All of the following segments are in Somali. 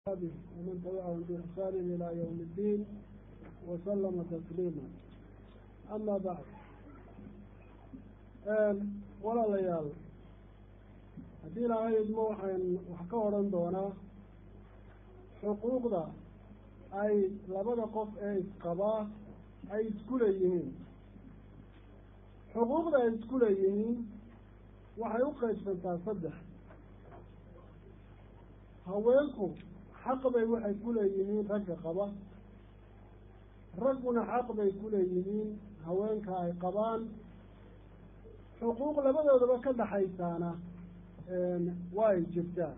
ومن تبعهم بإحسان إلى يوم الدين وسلم تسليما أما بعد walaalayaal haddii ilaahay idmo waxayn wax ka odhan doonaa xuquuqda ay labada qof ee isqabaa ay isku leeyihiin xuquuqda ay isku leeyihiin waxay u qaybsantaa saddex haweenku xaq bay waxay ku leeyihiin ragga qaba ragguna xaq bay ku leeyihiin haweenka ay qabaan xuquuq labadoodaba ka dhaxaysaana waa ay jirtaa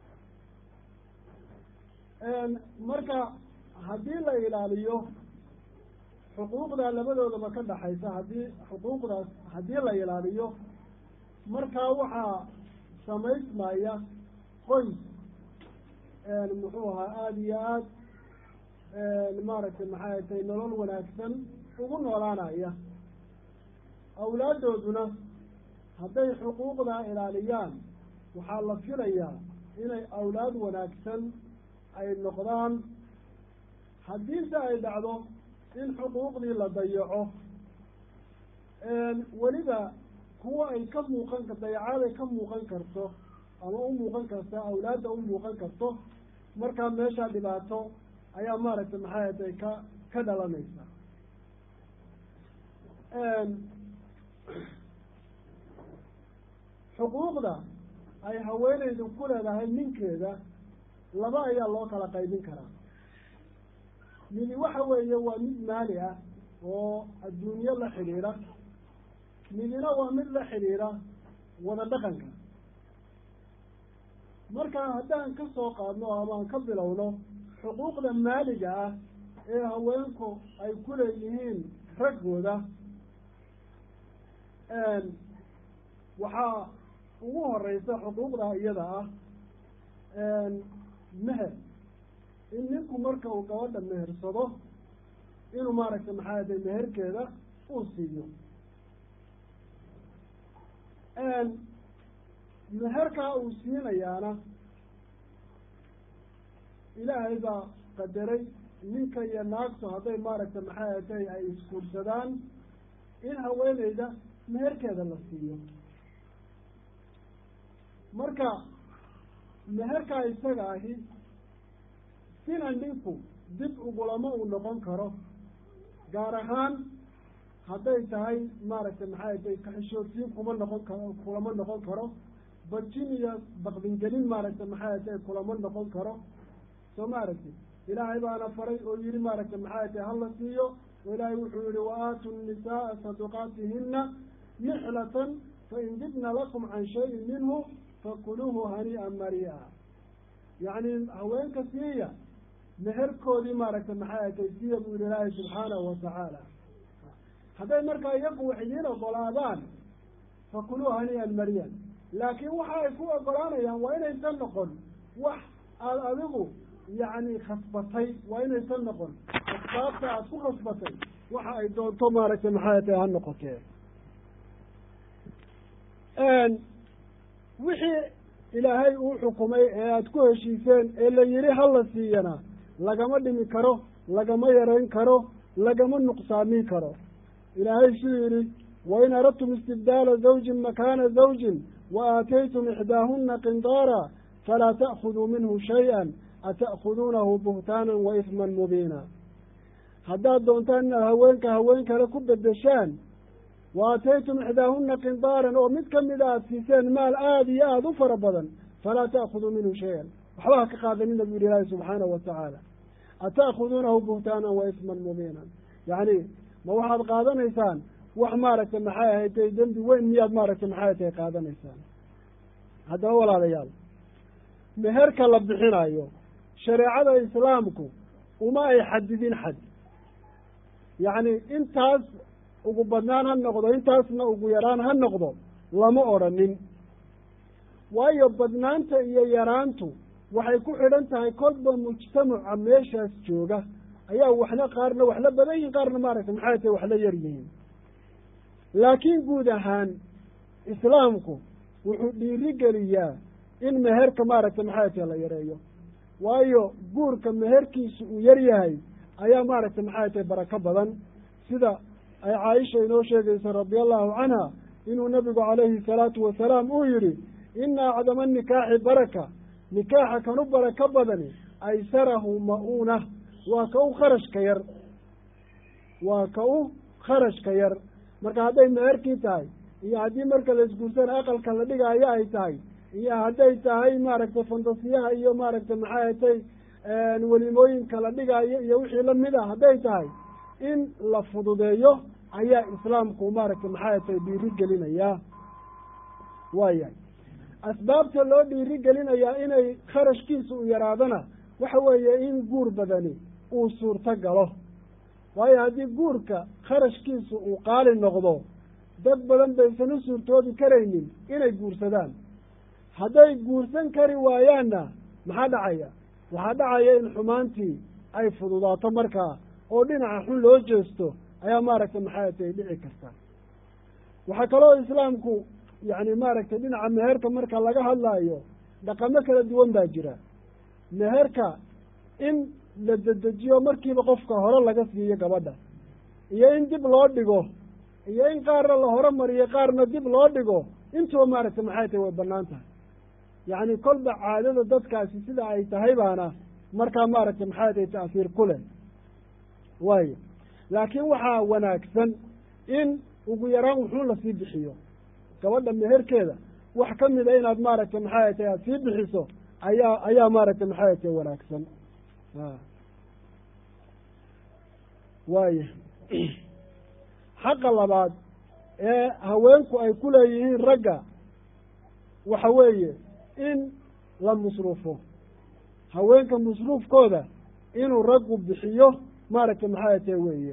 marka haddii la ilaaliyo xuquuqdaa labadoodaba ka dhaxaysa haddii xuquuqdaas haddii la ilaaliyo markaa waxaa samaysmaya qoys muxuu ahaa aada iyo aad maaragtay maxay tay nolol wanaagsan ugu noolaanaya awlaaddooduna hadday xuquuqdaa ilaaliyaan waxaa la filayaa inay awlaad wanaagsan ay noqdaan haddiise ay dhacdo in xuquuqdii la dayaco weliba kuwa ay ka muuqan dayacaad ay ka muuqan karto ama u muuqan karta awlaadda u muuqan karto markaa meeshaa dhibaato ayaa maaragtay maxay atay ka ka dhalanaysa xuquuqda ay haweeneydu ku leedahay ninkeeda laba ayaa loo kala qaybin karaa midi waxa weeye waa mid maali ah oo adduunyo la xidhiidha midina waa mid la xidhiidha wada dhaqanka marka haddaan ka soo qaadno ama aan ka bilowno xuquuqda maaliga ah ee haweenku ay ku leeyihiin raggooda waxaa ugu horeysa xuquuqda iyada ah meher in ninku marka uu gabadha mehersado inuu maaragtay maxaa day meherkeeda uu siiyo meherkaa uu siinayaana ilaahay baa qadaray ninka iyo naagtu hadday maaragtay maxay atay ay isguursadaan in haweeneyda meherkeeda la siiyo marka meherkaa isaga ahi sina ninku dib ugulama uu noqon karo gaar ahaan hadday tahay maaragtay maxay atay kaxishoodsiin kuma noqon karo kulama noqon karo bajin iyo baqdingelin maaragtay maxay atay kulama noqon karo soo maaragtay ilaahay baana faray oo yihi maaragtay maxay atay hala siiyo oo ilaahay wuxuu yihi waaatu nisaaa saduqaatihina nixlatan fain dibna lakum can shayin minhu fakuluuhu hanii'an mari'a yacni haweenka siiya meherkoodii maaragtay maxay atay siiya buu yihi ilaahay subxaanahu watacaala hadday markaa iyagu wax idiin ogolaadaan fakuluu hanii'an mariyan laakiin waxa ay ku ogolaanayaan waa inaysan noqon wax aada adigu yacni khasbatay waa inaysan noqon asbaabta aada ku khasbatay waxa ay doonto maaragtay maxay tahay ha noqotee wixii ilaahay uu xukumay ee aada ku heshiiseen ee la yihi hala siiyana lagama dhimi karo lagama yarayn karo lagama nuqsaamin karo ilaahay siduu yidhi wain aradtum istibdaala zawjin makaana zawjin wa aataytum ixdaahuna qindaara falaa ta'khuduu minhu shay-an ata'khuduunahu buhtaanan wa isman mubiina haddaad doontaan inaad haweenka haween kale ku bedeshaan wa aataytum ixdaahuna qindaaran oo mid kamida aada siiseen maal aada iyo aada u fara badan falaa ta'khuduu minhu shay-an waxba ha ka qaadanina bu yihi ilaahi subxaanahu watacaala ata'khuduunahu buhtaanan wa isman mubiinan yacni ma waxaad qaadanaysaan wax maaragtay maxay ahaydtay dembi weyn miyaad maaragtay maxay tahay qaadanaysaan haddaba walaalayaal meherka la bixinayo shareecada islaamku uma ay xadidin xad yacni intaas ugu badnaan ha noqdo intaasna ugu yaraan ha noqdo lama odrhanin waayo badnaanta iyo yaraantu waxay ku xidhan tahay kolba mujtamaca meeshaas jooga ayaa waxna qaarna wax la badan yihin qaarna maaragtay maxay tahay wax la yar yihiin laakiin guud ahaan islaamku wuxuu dhiiri geliyaa in meherka maaragtay maxay tahay la yareeyo waayo guurka meherkiisu uu yar yahay ayaa maaragtay maxay tahay barako badan sida ay caaisha inoo sheegaysa radia allahu canha inuu nabigu calayhi salaatu wasalaam uu yidhi ina acdama nikaaxi baraka nikaaxa kan u barako badani aysarahu ma-uuna waa ka u kharashka yar waa ka u kharashka yar marka hadday meherkii tahay iyo haddii marka la isguursana aqalka la dhigaayo ay tahay iyo hadday tahay maaragtay fantasiyaha iyo maaragtay maxay atay welimooyinka la dhigaayo iyo wixii lamid a hadday tahay in la fududeeyo ayaa islaamku maaragtay maxay atay dhiiri gelinayaa waayahay asbaabta loo dhiiri gelinayaa inay kharashkiisa u yaraadana waxa weeye in guur badani uu suurto galo waayo haddii guurka kharashkiisu uu qaali noqdo dad badan baysan u suurtoobi karaynin inay guursadaan hadday guursan kari waayaanna maxaa dhacaya waxaa dhacaya in xumaantii ay fududaato markaa oo dhinaca xun loo jeesto ayaa maaragtay maxay tay dhici karta waxaa kaloo islaamku yacni maaragtay dhinaca meherka marka laga hadlaayo dhaqamo kala duwan baa jira meherka in la dedejiyo markiiba qofka hore laga siiyo gabadha iyo in dib loo dhigo iyo in qaarna la horemariyo qaarna dib loo dhigo intuba maaragtay maxay tahay way banaan tahay yacni kolba caadada dadkaasi sida ay tahay baana markaa maaragtay maxay tahay ta'siir ku leh waayo laakiin waxaa wanaagsan in ugu yaraan wuxuu lasii bixiyo gabadha meherkeeda wax ka mida inaad maaragtay maxay tahay aada sii bixiso ayaa ayaa maaragtay maxay tahay wanaagsan waaya xaqa labaad ee haweenku ay ku leeyihiin ragga waxa weeye in la musruufo haweenka musruufkooda inuu raggu bixiyo maaragtay maxay tahay weeye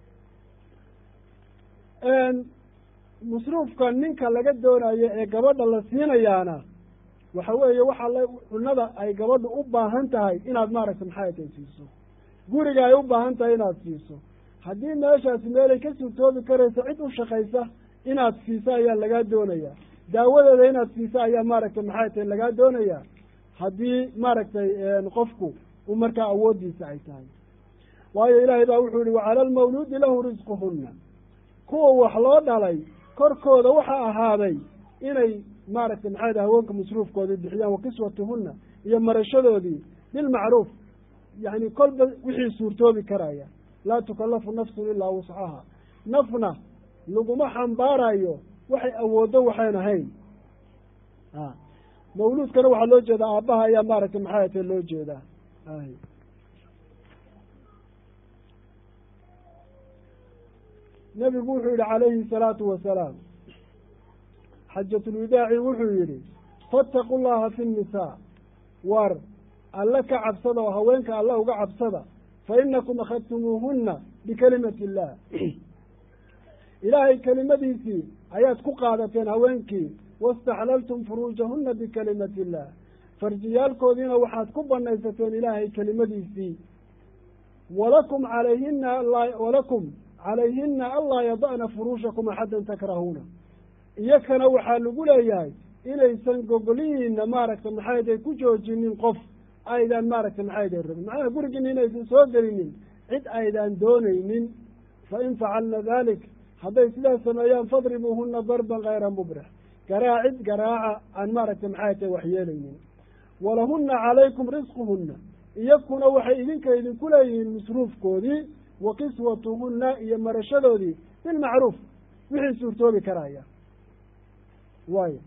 musruufka ninka laga doonayo ee gabadha la siinayaana waxa weeye waxa la cunada ay gabadhu u baahan tahay inaad maaragtay maxay tahay siiso guriga ay u baahan tahay inaad siiso haddii meeshaasi meelay ka suurtoobi karayso cid u shaqaysa inaad siiso ayaa lagaa doonayaa daawadeeda inaad siiso ayaa maaragtay maxay tahay lagaa doonayaa haddii maaragtay qofku u markaa awooddiisa ay tahay waayo ilaahay baa wuxuu yihi wacala almawluudi lahu risquhunna kuwa wax loo dhalay korkooda waxaa ahaaday inay maaragtay maxay tahay haweenka masruufkoodii bixiyaan wa kiswatuhunna iyo marashadoodii bilmacruuf yacni kolba wixii suurtoobi karaya laa tukallafu nafsun ilaa wuscaha nafna laguma xambaarayo waxay awooddo waxayn ahayn mawluudkana waxaa loo jeedaa aabbaha ayaa maaragtay maxay tahay loo jeedaa nebigu wuxuu yihi calayhi salaatu wasalaam xajatulwidaaci wuxuu yidhi fattaqu llaha fi nnisaa war alle ka cabsada oo haweenka alle uga cabsada fa inakum akhadtumuuhunna bikalimati illah ilaahay kelimadiisii ayaad ku qaadateen haweenkii wastaxlaltum furuujahunna bikalimati illah farjiyaalkoodiina waxaad ku banaysateen ilaahay kelimadiisii walakum calayhina walakum calayhina anlaa yada'na furuushakum axaddan takrahuuna iyakana waxaa lagu leeyahay inaysan gogolihiina maaragtay maxayday ku joojinin qof aydaan maaragtay maxayday rabin macnaha gurigiina inaysan soo gelinin cid aydaan doonaynin fa in facalna dalik hadday sidaas sameeyaan fadribuuhuna darban kayra mubrix garaacid garaaca aan maaragtay maxay tahay waxyeelaynin walahunna calaykum risquhunna iyakuna waxay idinka idinku leeyihiin masruufkoodii wa kiswatuhunna iyo marashadoodii bilmacruuf wixii suurtoobi karaya waayo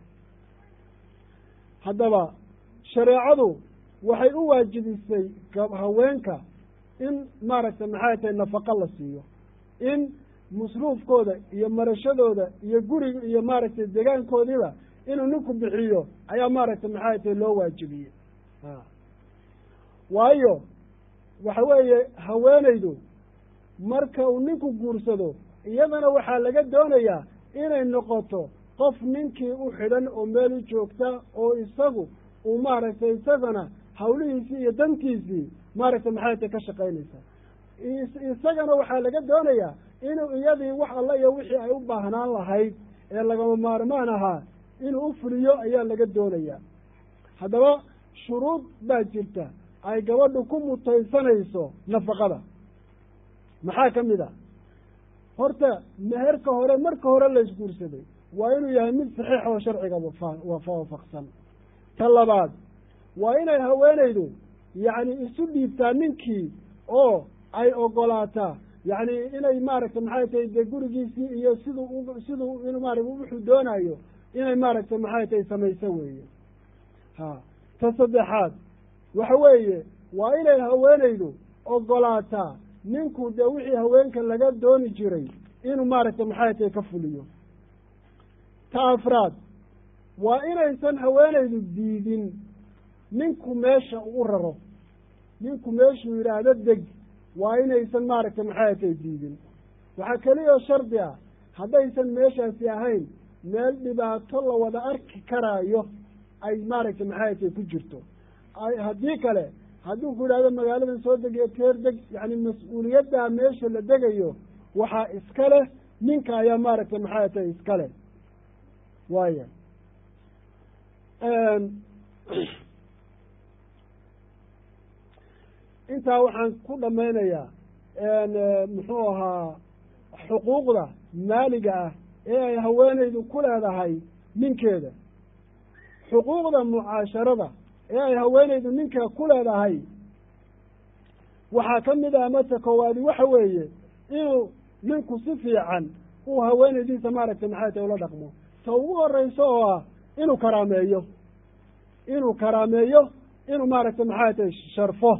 haddaba shareecadu waxay u waajibisay haweenka in maaragtay maxay tahay nafaqo la siiyo in masruufkooda iyo marashadooda iyo guriga iyo maaragtay degaankoodiiba inuu ninku bixiyo ayaa maaragtay maxay tahay loo waajibiyey waayo waxa weeye haweenaydu marka uu ninku guursado iyadana waxaa laga doonayaa inay noqoto qof ninkii u xidhan oo meel u joogta oo isagu uu maaragtay isagana hawlihiisii iyo dantiisii maaragtay maxay tahay ka shaqaynaysa isagana waxaa laga doonayaa inuu iyadii wax alla iyo wixii ay u baahnaan lahayd ee lagama maarmaan ahaa inuu u fuliyo ayaa laga doonayaa haddaba shuruud baa jirta ay gabadhu ku mutaysanayso nafaqada maxaa ka mid a horta meherka hore marka hore la isguursaday waa inuu yahay mid saxiix oo sharciga waafaqsan ta labaad waa inay haweenaydu yacni isu dhiibtaa ninkii oo ay ogolaataa yacni inay maaragtay maxay tahay dee gurigiisii iyo siduu siduu in maarata wuxuu doonayo inay maaragtay maxay tahay samayso weeye ha ta saddexaad waxa weeye waa inay haweenaydu ogolaataa ninku dee wixii haweenka laga dooni jiray inuu maaragtay maxay tahay ka fuliyo ta afraad waa inaysan haweenaydu diidin ninku meesha uu u raro ninku meeshuu yidhaahdo deg waa inaysan maaragtay maxay tahay diidin waxaa keliyao shardi ah haddaysan meeshaasi ahayn meel dhibaato la wada arki karaayo ay maaragtay maxay tahay ku jirto haddii kale hadduu ku yidhahdo magaaladan soo degiyo teer deg yacni mas-uuliyaddaa meesha la degayo waxaa iska leh ninka ayaa maaragtay maxay tahay iska leh waaya intaa waxaan ku dhamaynayaa muxuu ahaa xuquuqda maaliga ah ee ay haweenaydu ku leedahay ninkeeda xuquuqda mucaasharada ee ay haweenaydu ninka ku leedahay waxaa ka mid ah mata koowaadi waxa weeye inuu ninku si fiican uu haweenaydiisa maaragtay maxay tahay ula dhaqmo ta ugu horeyso oo ah inuu karaameeyo inuu karaameeyo inuu maaragtay maxay tahay sharfo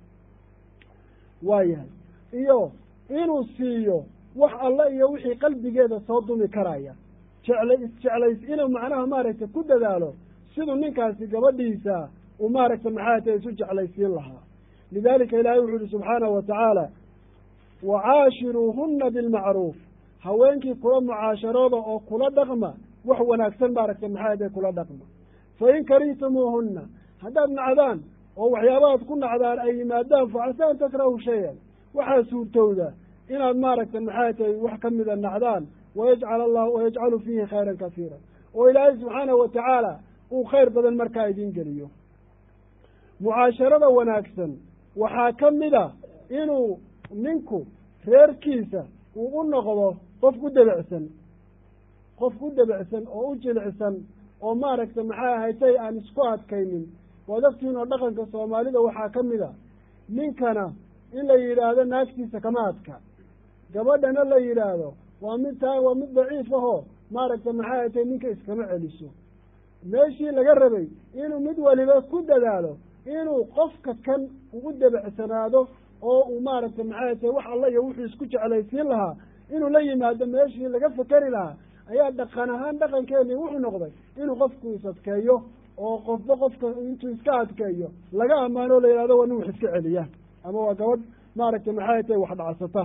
waayahay iyo inuu siiyo wax alle iyo wixii qalbigeeda soo dumi karaya jecla isjeclays inuu macnaha maaragtay ku dadaalo siduu ninkaasi gabadhiisa uu maaragtay maxay tahay isu jeclaysiin lahaa lidalika ilaahay wuxu uhi subxaanahu wa tacaala wacaashiruuhuna bilmacruuf haweenkii kula mucaasharooda oo kula dhaqma wax wanaagsan maaragtay maxay tahay kula dhaqma fain karihtumuuhuna haddaad nacdaan oo waxyaabahaad ku nacdaan ay yimaadaan facasa an takrahu shayan waxaa suurtowda inaad maaragtay maxay tahay wax ka mida nacdaan wayajcal allahu wayajcalu fiihi khayran kasiira oo ilaahay subxaanahu wa tacaala uu khayr badan markaa idiin geliyo mucaasharada wanaagsan waxaa ka mid a inuu ninku reerkiisa uu u noqdo qof u debecsan qof u debecsan oo u jilicsan oo maaragtay maxay ahaytay aan isku adkaynin waad ogtihiin oo dhaqanka soomaalida waxaa ka mid a ninkana in la yidhaahdo naagtiisa kama adka gabadhana la yidhaahdo waa mid taa waa mid daciif ahoo maaragtay maxay ahaytay ninka iskama celiso meeshii laga rabay inuu mid waliba ku dadaalo inuu qofka kan ugu debecsanaado oo uu maaragtay maxay tahay wax alla iyo wuxuu isku jeclaysiin lahaa inuu la yimaado meeshii laga fekeri lahaa ayaa dhaqan ahaan dhaqankeeni wuxuu noqday inuu qofku is adkeeyo oo qofba qofka intuu iska adkeeyo laga ammaano o la yihahdo waa nin wax iska celiya ama waa gabadh maaragtay maxay tahay wax dhacsata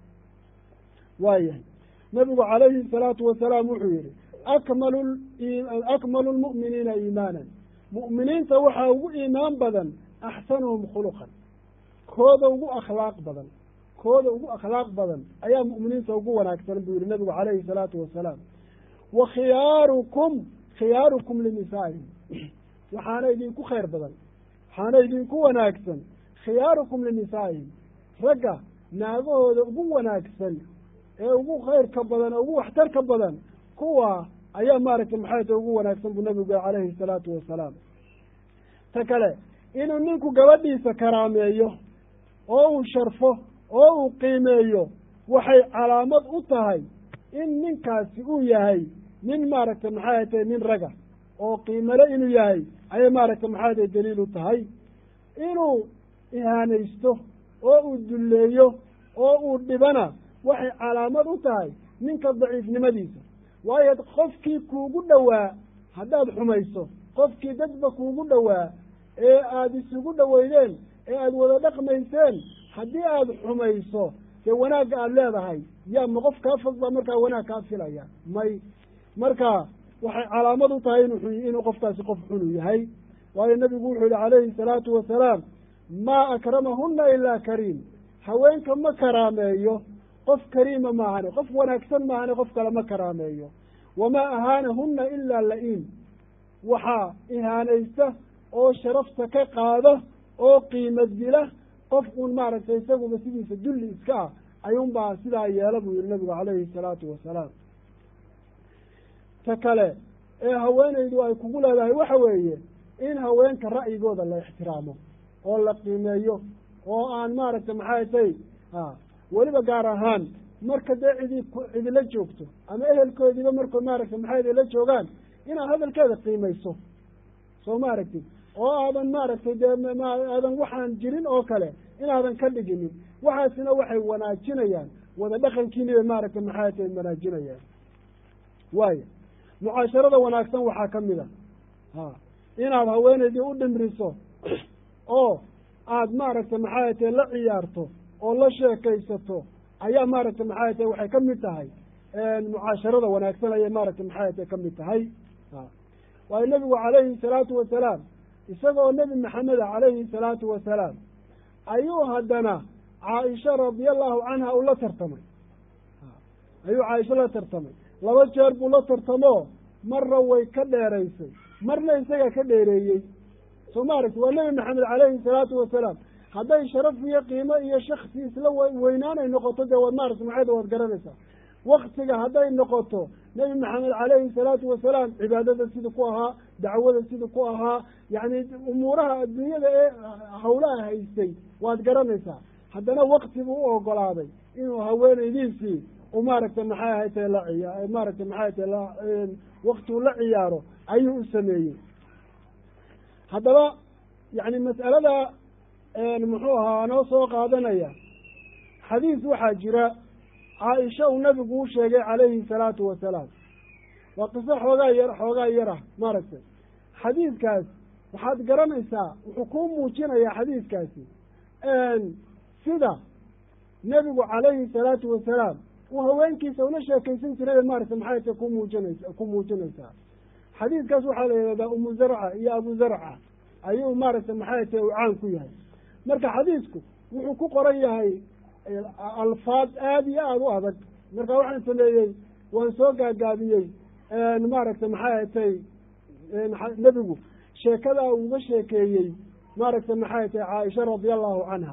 waayahay nabigu calayhi salaatu wasalaam wuxuu yihi akmalu akmalu lmu'miniina iimaanan mu'miniinta waxaa ugu iimaan badan axsanuhum khuluqan kooda ugu akhlaaq badan kooda ugu akhlaaq badan ayaa mu'miniinta ugu wanaagsan buu yihi nabigu calayhi salaatu wasalaam wa khiyaarukum khiyaarukum linisaa'ihim waxaana idinku khayr badan waxaana idinku wanaagsan khiyaarukum linisaa'ihim ragga naagahooda ugu wanaagsan ee ugu khayrka badan oo ugu waxtarka badan kuwa ayaa maaragtay maxay ta ugu wanaagsan buu nabigu calayhi salaatu wasalaam ta kale inuu ninku gabadhiisa karaameeyo oo uu sharfo oo uu qiimeeyo waxay calaamad u tahay in ninkaasi uu yahay nin maaragtay maxay tahay nin raga oo qiimale inuu yahay ayay maaragtay maxay tahay daliil u tahay inuu ihaanaysto oo uu dulleeyo oo uu dhibana waxay calaamad u tahay ninka daciifnimadiisa waayo qofkii kuugu dhowaa haddaad xumayso qofkii dadba kuugu dhowaa ee aada isugu dhoweydeen ee aada wada dhaqmayseen haddii aada xumayso dee wanaagga aada leedahay yaa ma qof kaa fog baa markaa wanaag kaa filaya may marka waxay calaamad u tahay inu inuu qofkaasi qof xunu yahay waayo nabigu wuxuu yihi calayhi salaatu wasalaam maa akramahuna ilaa kariim haweenka ma karaameeyo qof kariima maahane qof wanaagsan maahane qof kale ma karaameeyo wamaa ahaanahuna ilaa la-iin waxaa ihaanaysta oo sharafta ka qaado oo qiimo dila qof uun maaragtay isaguba sidiisa dulli iska ah ayuunbaa sidaa yeela buu yihi nabigu calayhi salaatu wasalaam ta kale ee haweenaydu ay kugu leedahay waxa weeye in haweenka ra'yigooda la ixtiraamo oo la qiimeeyo oo aan maaragtay maxay tay a weliba gaar ahaan marka dee cidi cidila joogto ama ehelkoodiiba markoo maaragtay maxay idila joogaan inaad hadalkeeda qiimayso soo ma aragtid oo aadan maaragtay dee aadan waxaan jirin oo kale inaadan ka dhiginin waxaasina waxay wanaajinayaan wada dhaqankiinibay maaragtay maxay tay wanaajinayaan waayo mucaasharada wanaagsan waxaa ka mid a ha inaad haweenaydii u dhimriso oo aad maaragtay maxay tay la ciyaarto oo la sheekaysato ayaa maaragtay maxay tay waxay ka mid tahay mucaasharada wanaagsan ayay maaragtay maxay tay ka mid tahay waayo nebigu calayhi salaatu wasalaam isagoo nebi maxameda calayhi salaatu wasalaam ayuu haddana caaisha radiallahu canha ula tartamay ayuu caaisha la tartamay laba jeer buu la tartamoo marna way ka dheeraysay marna isagaa ka dheereeyey soo ma aragti waa nebi maxamed calayhi salaatu wasalaam hadday sharaf iyo qiimo iyo shaksi isla weynaanay noqoto dee waad maaragta maxayda waad garanaysaa waktiga hadday noqoto nebi maxamed calayhi salaatu wasalaam cibaadada sida ku ahaa dacwada sida ku ahaa yacni umuuraha adduunyada ee hawlaha haystay waad garanaysaa haddana wakti buu u ogolaaday inuu haweenaydiisii u maaragtay maxay ahaytay la ciya maaragtay maxay ahaytay la wakti uu la ciyaaro ayuu u sameeyey haddaba yacni mas'alada muxuu ahaa noo soo qaadanaya xadiis waxaa jira caaisha uu nabigu u sheegay calayhi salaatu wasalaam waa qiso xoogaa yar xoogaa yar ah maaragtay xadiidkaas waxaad garanaysaa wuxuu kuu muujinayaa xadiidkaasi sida nebigu calayhi salaatu wasalaam uu haweenkiisa ula sheekaysan jiray maaragtay maxay tay ku muujinaysa ku muujinaysaa xadiidkaas waxaa la yidhahdaa umu zarca iyo abu zarca ayuu maaragtay maxay tay uu caan ku yahay marka xadiidku wuxuu ku qoran yahay alfaad aada iyo aada u adag marka waxaan sameeyey waan soo gaagaabiyey maaragtay maxay atay nebigu sheekadaa uuga sheekeeyey maaragtay maxay tay caaisha radia allahu canha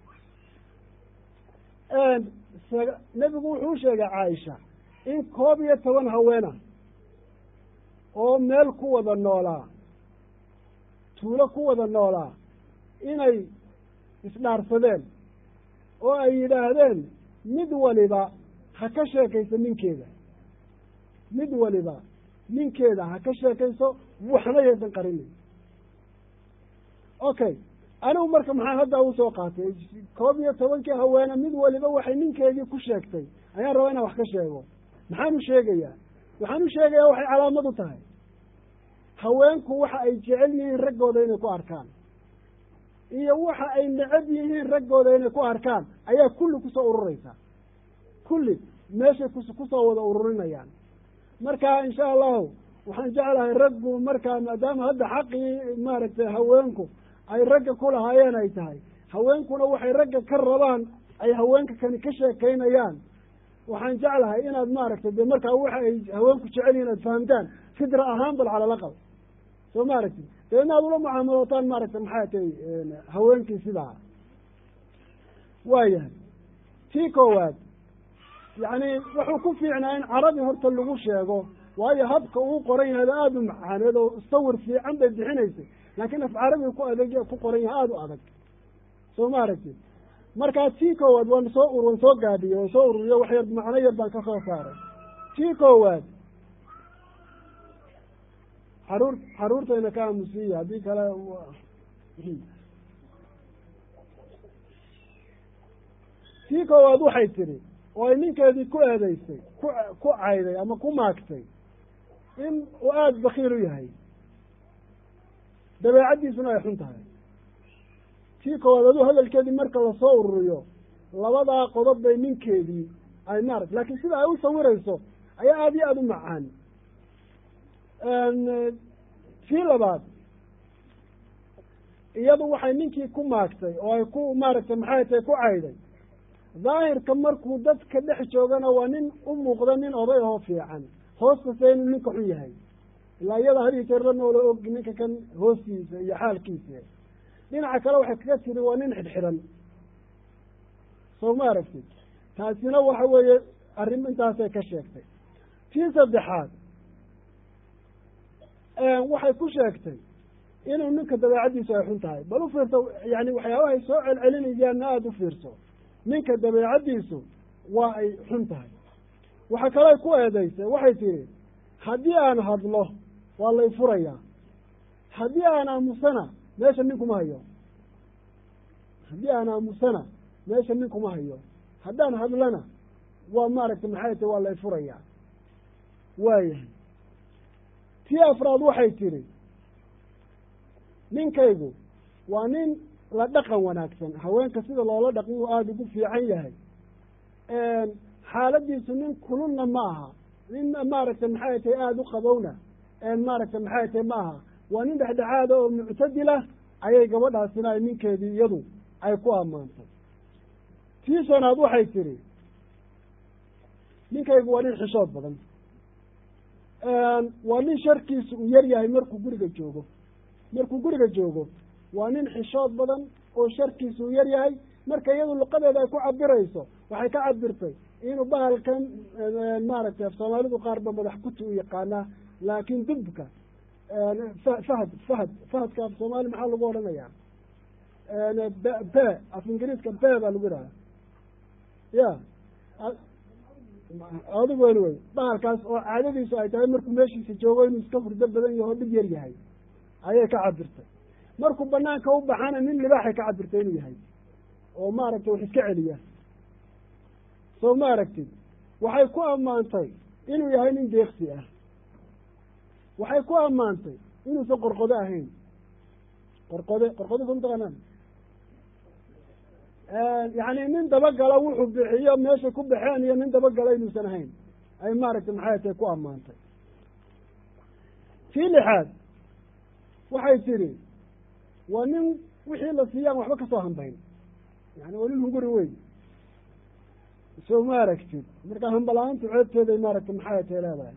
nebigu wuxuu u sheegay caaisha in koob iyo toban haweena oo meel ku wada noolaa tuulo ku wada noolaa inay isdhaarsadeen oo ay yidhaahdeen mid waliba ha ka sheekayso ninkeeda mid waliba ninkeeda ha ka sheekayso waxna yaysan qarinin okay anigu marka maxaa hadda usoo qaatay koob iyo tobankii haweene mid waliba waxay ninkeedii ku sheegtay ayaan rabaa inaan wax ka sheego maxaan u sheegayaa waxaan u sheegayaa waxay calaamad u tahay haweenku waxa ay jecel yihiin raggooda inay ku arkaan iyo waxa ay necab yihiin raggooda inay ku arkaan ayaa kulli kusoo ururaysa kulli meeshay kus kusoo wada ururinayaan marka insha allahu waxaan jeclahay raggu markaa maadaama hadda xaqii maaragtay haweenku ay ragga ku lahaayeen ay tahay haweenkuna waxay ragga ka rabaan ay haweenka kani ka sheekaynayaan waxaan jeclahay inaad maaragtay de markaa waxa ay haweenku jecel yihin aad fahamtaan fidra ahaan bal cala laqal soo maaragti dee inaad ula mucaamalootaan maaragtay maxay tay haweenkii sidaa waayahay tii koowaad yacni wuxuu ku fiicnaa in carabi horta lagu sheego waayo habka uu qoran yahay aada u macaaneed oo sawir fiican bay bixinaysay laakiin af carabi ku adag ku qoran yahay aada u adag soo ma aragtid markaa tii koowaad waan soo waan soo gaadhiyey waan soo ururiyo wax yar macno yar baan ka soo saaray tii koowaad xaruur xaruurtayna ka aamusiiya haddii kale tii koowaad waxay tidhi oo ay ninkeedii ku eedeysay ku ku cayday ama ku maagtay in uu aada bakiil u yahay dabeecaddiisuna ay xun tahay tii koowaad aduu hadalkeedii marka lasoo ururiyo labadaa qodob bay ninkeedii ay maarata laakiin sida ay u sawirayso ayaa aada iyo aada u macaan tii labaad iyadu waxay ninkii ku maagtay oo ay ku maaragtay maxay tahay ku cayday daahirka markuu dadka dhex joogana waa nin u muuqda nin oday ahoo fiican hoostase inuu ninka xun yahay ilaa iyada hadii jeer la noola og ninka kan hoostiisa iyo xaalkiisa dhinaca kale waxay kaga tiri waa nin xidhxidhan soo ma aragtid taasina waxa weeye arrin intaasay ka sheegtay tii saddexaad waxay ku sheegtay inuu ninka dabeecaddiisu ay xun tahay bal u fiirso yani waxyaabahay soo celcelinayaanna aada u fiirso ninka dabeecaddiisu waa ay xun tahay waxa kale ay ku eedaysay waxay tihi haddii aan hadlo waa lay furayaa haddii aan aamusana meesha nin kuma hayo haddii aan aamusana meesha nin kuma hayo haddaan hadlana waa maaragtay maxay tahi waa lay furayaa waayahay tii afraad waxay tidhi ninkaygu waa nin la dhaqan wanaagsan haweenka sida loola dhaqan uu aada ugu fiican yahay xaaladiisu nin kululna ma aha nin maaragtay maxay tahay aada u qabowna maaragtay maxay tahay ma aha waa nin dhexdhexaada oo muctadilah ayay gabadhaasina ay ninkeedii iyadu ay ku ammaantay tii shanaad waxay tidhi ninkaygu waa nin xishood badan waa nin sharkiisu uu yar yahay markuu guriga joogo markuu guriga joogo waa nin xishood badan oo sharkiisu uu yar yahay marka iyadu luqadeeda ay ku cabirayso waxay ka cabirtay inuu bahalkan maaragtay af soomaalidu qaar ba madax kuti u yaqaanaa laakiin dubka fahad fahad fahadka af soomaali maxaa lagu odhanayaa be af ingiriiska be baa lagu yidhaha ya adigu wen wey bahalkaas oo caadadiisu ay tahay markuu meeshiisa joogo inuu iska hurdo badan yaho dhib yar yahay ayay ka cabirtay markuu banaanka u baxana nin libaaxay ka cabirtay inuu yahay oo maaragtay wax iska celiya soo ma aragtid waxay ku ammaantay inuu yahay nin deeksi ah waxay ku ammaantay inuusan qorqodo ahayn qorqode qorqode soo mataqaanaan yacni nin dabagala wuxuu bixiyo meeshay ku baxeen iyo nin dabagala inuusan ahayn ay maaragtay maxay tahay ku ammaantay tii lixaad waxay tidhi waa nin wixii la siiyaan waxba kasoo hambayn yani waa nin hunguri weyn soo ma aragtid marka hambala-aantu ceebteeday maaragtay maxay tahay leedahay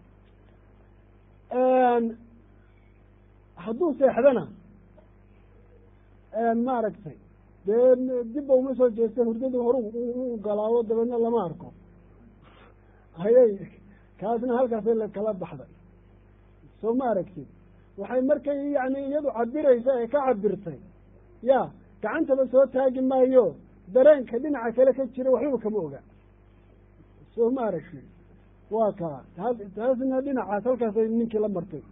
hadduu seexdana maaragtay dee dibba uma soo jeesta hurdadu horu u galaawo dabeedna lama arko ayay kaasna halkaasay lakala baxday soo ma aragtid waxay markay yani iyadu cabiraysa ee ka cabirtay ya gacantaba soo taagi maayo dareenka dhinaca kale ka jira waxbaba kama oga soo ma aragtid waa kaa taasna dhinacaas halkaasay ninkii la martay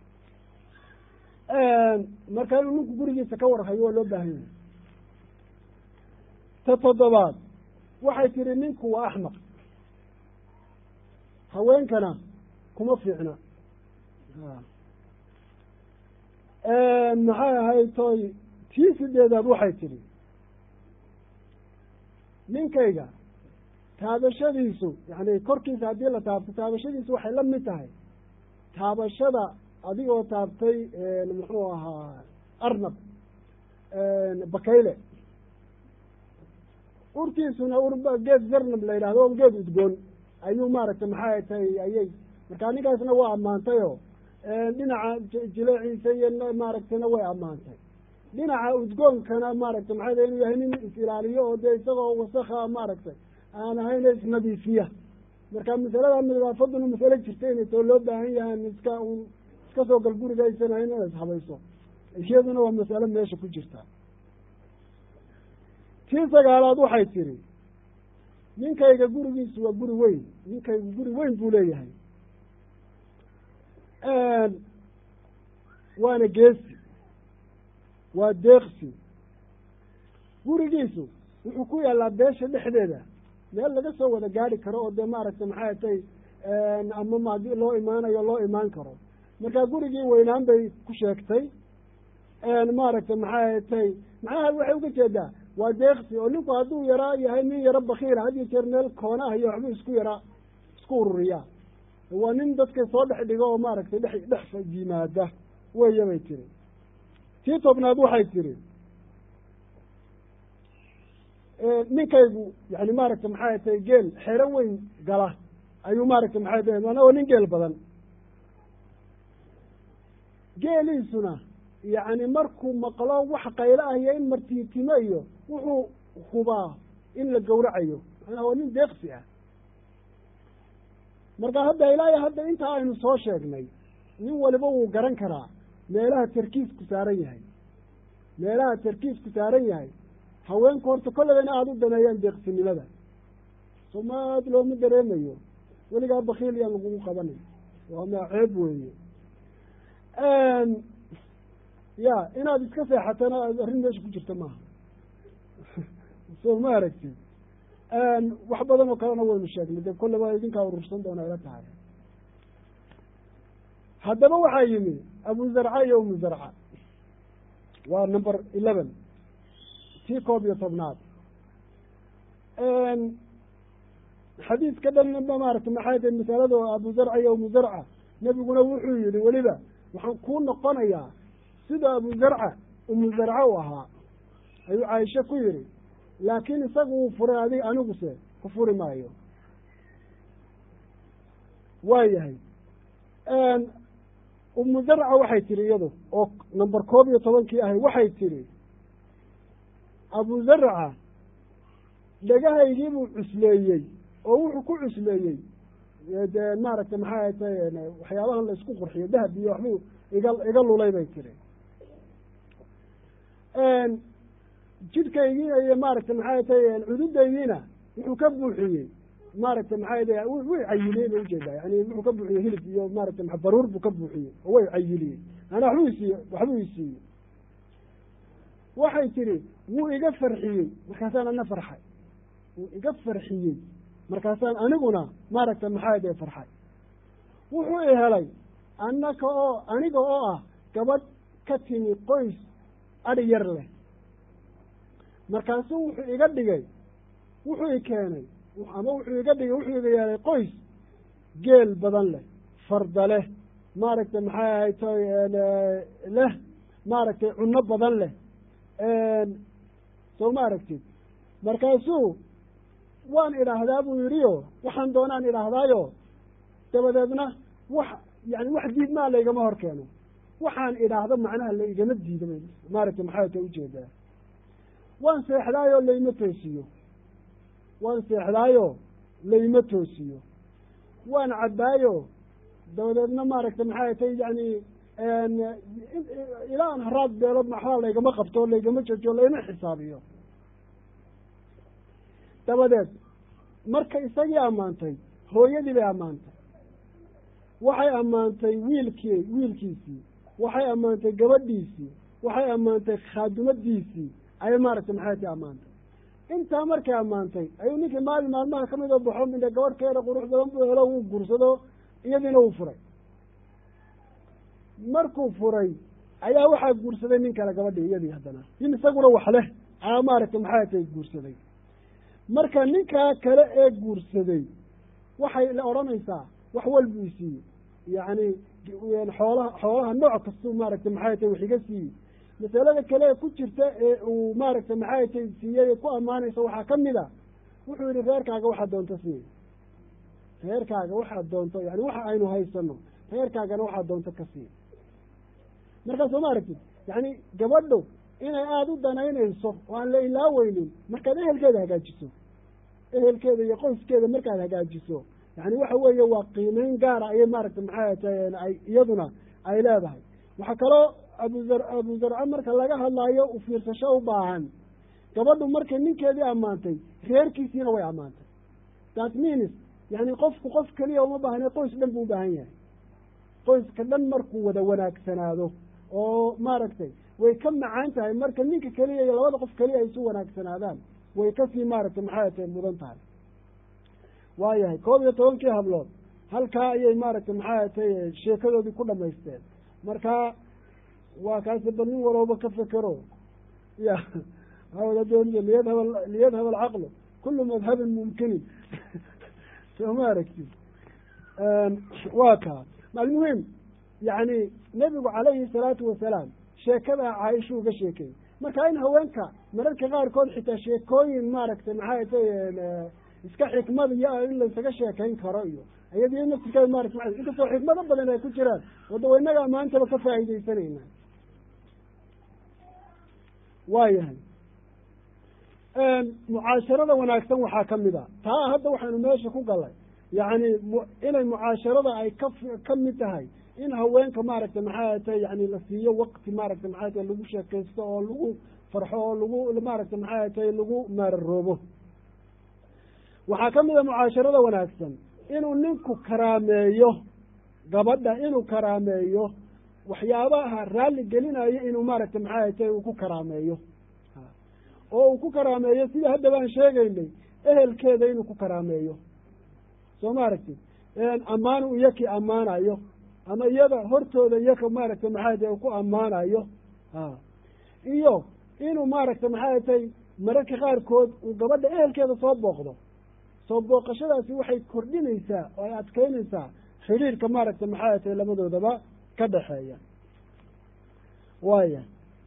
marka inuu ninku gurigiisa ka warhayo waa loo baahan yahay ta toddobaad waxay tihi ninku waa axmaq haweenkana kuma fiicna maxay ahayd toy tii sideedaad waxay tidhi ninkayga taabashadiisu yani korkiisa haddii la taabto taabashadiisu waxay la mid tahay taabashada adigoo taabtay muxuu ahaa arnab bakayle urtiisuna ur geed zarnab la yidhahdo o geed udgoon ayuu maaragtay maxay tahay ayay markaa ninkaasna waa ammaantayoo dhinaca jileeciisa iyo maaragtayna way ammaantay dhinaca udgoonkana maaragtay maxay tahay inuu yahay nin is-ilaaliyo oo dee isagoo wasakha maaragtay aan ahayn isnadiifiya marka masalada nadaafaduna masalo jirta inay too loo baahan yahaan iska un iska soo gal guriga aysan ahayn inaad ishabayso iyaduna waa masalo meesha ku jirta tii sagaalaad waxay tiri ninkayga gurigiisu waa guri weyn ninkaygu guri weyn buu leeyahay waana geesi waa deeqsi gurigiisu wuxuu ku yaalaa beesha dhexdeeda meel laga soo wada gaari karo oo dee maaragtay maxay tay ama maadi loo imaanayo loo imaan karo marka gurigii weynaan bay ku sheegtay maaragtay maxay tay macnaha waxay uga jeedaa waa deeqsi oo ninku hadduu yaraa yahay nin yaro bakiila had iyo jeer meel koona ah iyo waxbuu isku yaraa isku ururiyaa waa nin dadka soo dhex dhigo oo maaragtay dhex dhex yimaada weya bay tiri tii tobnaad waxay tiri ninkaygu yani maaragtay maxay tahay geel xero weyn gala ayuu maaragtay maxay tahay maana waa nin geel badan geeliisuna yacni markuu maqlo wax qaylo ah iyo in martiitimo iyo wuxuu hubaa in la gowracayo macnaha waa nin deeqsi ah marka hadda ilaahay hadda intaa aynu soo sheegnay nin waliba wuu garan karaa meelaha tarkiisku saaran yahay meelaha tarkiisku saaran yahay haweenku horta kollaba in aada u daneeyaan deeqsinimada somaad looma dareemayo weligaa bakiil yaan lagugu qabanay waa maa ceeb weeye ya inaad iska seexatana arrin meesha ku jirta maaha soo ma aragtid wax badan oo kalena waynu sheegnay dee kollaba idinkaa urursan doona ila tahay haddaba waxaa yimi abu zarca iyo umu zarca waa number eleven tii koob iyo tobnaad xadiiska dhan maarata maxay tahay masalada abu zarca iyo umu zarca nebiguna wuxuu yihi weliba waxaan kuu noqonayaa sida abu zarca umu zarca u ahaa ayuu caaisha ku yihi laakiin isagu wuu furay adig aniguse ku furi maayo waayahay umu zarca waxay tihi iyadu oo number koob iyo tobankii ahay waxay tihi abu zarca dhegahaygiibuu cusleeyey oo wuxuu ku cusleeyey dee maaragtay maxay tay waxyaabahan la isku qurxiyo dahab iyo waxbuu iga iga lulay bay tiri jidhkaygiina iyo maaragtay maxay tay cududaydiina wuxuu ka buuxiyey maaragtay maxay tay way cayiliyey bay ujeedaa yani wuxuu ka buuxiyey hilib iyo maaragtay maa baruur buu ka buuxiyey oo way cayiliyey maanaa waxbuu isiiye waxbuu isiiyey waxay tihi wuu iga farxiyey markaasaan ana farxay wuu iga farxiyey markaasaan aniguna maaragtay maxaa dee farxay wuxuu i helay annaka oo aniga oo ah gabadh ka timi qoys adhi yar leh markaasuu wuxuu iga dhigay wuxuu i keenay ama wuxuu iga dhigay wuxuu iga yeelay qoys geel badan leh farda leh maaragtay maxay ahayd toy leh maaragtay cunno badan leh soo ma aragtid markaasuu waan idhaahdaa buu yidhi o waxaan doonaan idhaahdaayo dabadeedna wax yani wax diidmaa laygama hor keeno waxaan idhaahdo macnaha la igama diida maaragtay maxay ta ujeedaa waan seexdaayoo layma toosiyo waan seexdaayo layma toosiyo waan cabbaayo dabadeedna maaragtay maxay tay yani ilaa an haraad beelood maxbaa laygama qabto laygama jojo layma xisaabiyo dabadeed marka isagii ammaantay hooyadii bay ammaantay waxay ammaantay wiilkii wiilkiisii waxay ammaantay gabadhiisii waxay ammaantay khaadumadiisii ayay maaragtay maxay ti ammaantay intaa markay ammaantay ayuu ninkii maalin maalmaha kamid oo baxo midha gabadh keeda qurux badan buu helo wuu guursado iyadiina wuu furay markuu furay ayaa waxaa guursaday nin kale gabadhii iyadii haddana nin isaguna wax leh ayaa maaragtay maxay tay guursaday marka ninkaa kale ee guursaday waxay la odhanaysaa wax walbuu isiiyey yacni xoolaha xoolaha nooc kastuu maaragtay maxay tay wax iga siiyey masalada kale ee ku jirta ee uu maaragtay maxay tay siiyey ee ku ammaanaysa waxaa ka mid a wuxuu yihi reerkaaga waxaad doonto siiy reerkaaga waxaad doonto yani waxa aynu haysano reerkaagana waxaad doonto ka siiy markaa soo ma aragtid yani gabadho inay aada u danaynayso oo aan la ilaaweynin markaad ehelkeeda hagaajiso ehelkeeda iyo qoyskeeda markaad hagaajiso yani waxa weeye waa qiimeyn gaara ayay maaragtay maxay tahay ay iyaduna ay leedahay waxaa kaloo abuzar abu zarca marka laga hadlaayo u fiirsasho u baahan gabadhu markay ninkeedii ammaantay reerkiisiina way ammaantay that means yani qofku qof keliya uma baahne qoys dhan buu u baahan yahay qoyska dhan markuu wada wanaagsanaado oo maaragtay way ka macaan tahay marka ninka keliya iyo labada qof keliya ay isu wanaagsanaadaan way kasii maaragtay maxay tahay mudan tahay waayahay koob iyo tobankii hablood halkaa ayay maaragtay maxay tahay sheekadoodii ku dhamaysteen marka waa kaasi bal nin walooba ka fekero ya liyadhab liyadhab alcaqlu kulu madhabin mumkinin soo ma aragtid waa kaa almuhim yani nebigu calayhi salaatu wasalaam sheekadaa caaisha uga sheekay marka in haweenka mararka qaarkood xitaa sheekooyin maaragtay maxay tay iska xikmad iyo in laysaga sheekayn karo iyo iyadiyo naftirkeeda maarata maa inkastoo xikmado badan ay ku jiraan wadda wa inagaa maantaba ka faa'iidaysanayna waayahay mucaasharada wanaagsan waxaa ka mid a taa hadda waxaynu meesha ku galay yacni inay mucaasharada ay ka ka mid tahay in haweenka maaragtay maxay tay yani la siiyo waqti maaragtay maxay tay lagu sheekaysto oo lagu farxo oo lagu maaragtay maxay tay lagu maararoobo waxaa ka mid a mucaasharada wanaagsan inuu ninku karaameeyo gabadha inuu karaameeyo waxyaabaha raalli gelinayo inuu maaragtay maxay tay uu ku karaameeyo oo uu ku karaameeyo sidii hadda baan sheegaynay ehelkeeda inuu ku karaameeyo soo maaragtid ammaan uu iyakii ammaanayo ama iyada hortooda iyaka maaragtay maxay tay ku ammaanayo iyo inuu maaragtay maxay tay mararka qaarkood uu gabadha ehelkeeda soo booqdo soo booqashadaasi waxay kordhinaysaa oo ay adkeynaysaa xidhiirka maaragtay maxay tay labadoodaba ka dhexeeya waaya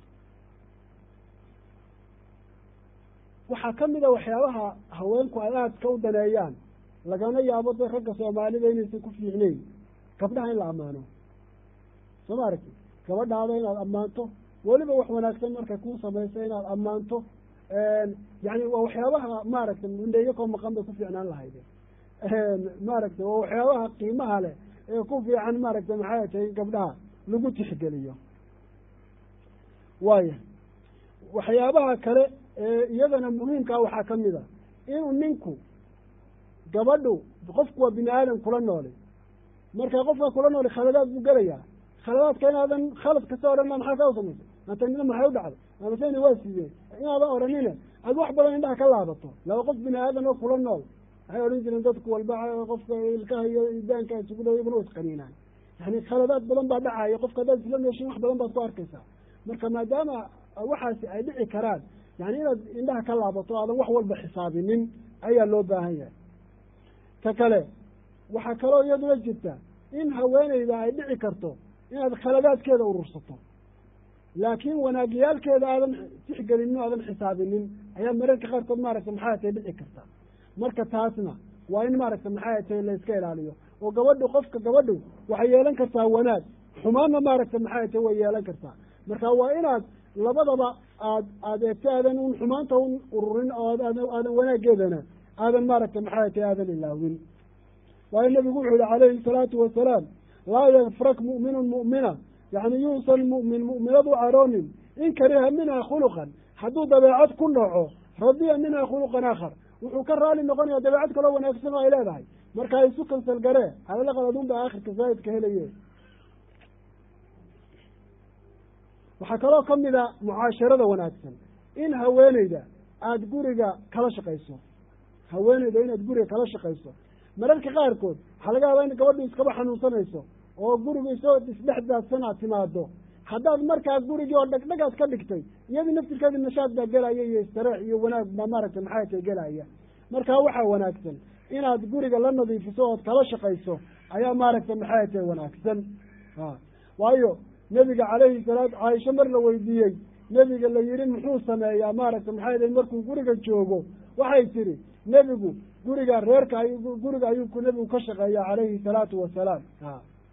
waxaa ka mid a waxyaabaha haweenku ay aadka u daneeyaan lagana yaabo de ragga soomaalida inaysan ku fiicnayn gabdhaha in la ammaano soo ma aragti gabadhaada inaad ammaanto weliba wax wanaagsan markay kuu samayso inaad ammaanto yani waa waxyaabaha maaragtay mindheyakoo maqan bay ku fiicnaan lahayde maaragtay waa waxyaabaha qiimaha leh ee ku fiican maaragtay maxay tahay in gabdhaha lagu tixgeliyo waaya waxyaabaha kale ee iyadana muhiimkaa waxaa ka mid a inuu ninku gabadhu qofku waa bini aadam kula nooli marka qofka kula nooli khaladaad buu gelayaa khaladaadka inaadan khalad kasta odhanna maxaa kaa samaysay matanina maxay u dhacday amasena waa sidee inaadan odhanine aad wax badan indhaha ka laabato laba qof bini aadan oo kula nool waxay odhan jireen dadku walba qofka ilkaha iyo idaanka isugu dhow iyaguna isqaniinaan yani khaladaad badan baa dhacaya qofka haddaad isla nooshin wax badan baad ku arkaysaa marka maadaama waxaasi ay dhici karaan yani inaad indhaha ka laabato aadan wax walba xisaabinin ayaa loo baahan yahay ta kale waxaa kaloo iyaduna jirta in haweeneyda ay dhici karto inaad khaladaadkeeda urursato laakiin wanaagyaalkeeda aadan tixgelinin o aadan xisaabinin ayaa mararka qaarkood maaragtay maxay tay dhici karta marka taasna waa in maaragtay maxay tay la iska ilaaliyo oo gabadhu qofka gabadhu waxay yeelan kartaa wanaag xumaanna maaragtay maxay tay way yeelan kartaa marka waa inaad labadaba aad aad eegto aadan un xumaanta un ururin oo aadan wanaaggeedana aadan maaragtay maxay tay aadan ilaawin waayo nabigu wuxuu yihi calayhi salaatu wasalaam laa yafrak mu'minun mu'mina yani yuusan mu'min mu'minadu caroonin in kariha minha khuluqan hadduu dabeecad ku noco radiya minha khuluqan aakhar wuxuu ka raali noqonaya dabeecad kaloo wanaagsan oo ay leedahay marka isu kansal garee halalaqad adun ba aakhirka zaa'idka helaye waxaa kaloo ka mid a mucaasharada wanaagsan in haweeneyda aada guriga kala shaqayso haweeneyda inaad guriga kala shaqayso mararka qaarkood waxaa laga yaabaa in gabadhu iskaba xanuunsanayso oo guriga isoo isdhex daadsan aad timaado haddaad markaa gurigii oo dhagdhagaad ka dhigtay iyadii naftirkeedi nashaad baa gelaya iyo istareex iyo wanaag baa maaragtay maxay tay gelaya markaa waxaa wanaagsan inaad guriga la nadiifiso ood kala shaqayso ayaa maaragtay maxay tay wanaagsan a waayo nebiga calayhi salaatu caaisho mar la weydiiyey nebiga la yihi muxuu sameeyaa maaragtay maxay tay markuu guriga joogo waxay tidhi nebigu guriga reerka ay guriga ayuu nebigu ka shaqeeya calayhi salaatu wasalaam a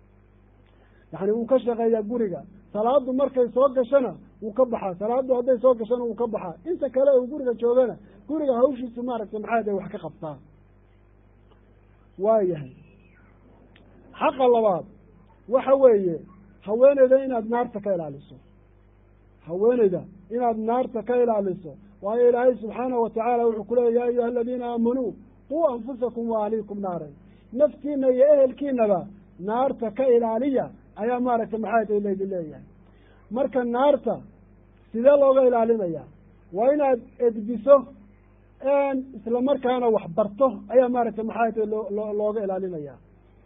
yani wuu ka shaqeeyaa guriga salaadu markay soo gashana wuu ka baxaa salaadu hadday soo gashana wuu ka baxaa inta kale uu guriga joogana guriga hawshiisu maaragtay maxay tay wax ka qabtaa waayahay xaqa labaad waxa weeye haweeneyda inaad naarta ka ilaaliso haweeneyda inaad naarta ka ilaaliso waayo ilaahay subxaanahu watacaala wuxuu ku leeya ya ayuha aladiina aamanuu quu anfusakum wa ahliikum naaran naftiina iyo ehelkiinaba naarta ka ilaaliya ayaa maaragtay maxay tay laydin leeyahay marka naarta sidee looga ilaalinaya waa inaad edbiso isla markaana wax barto ayaa maaragtay maxay tay loo looga ilaalinaya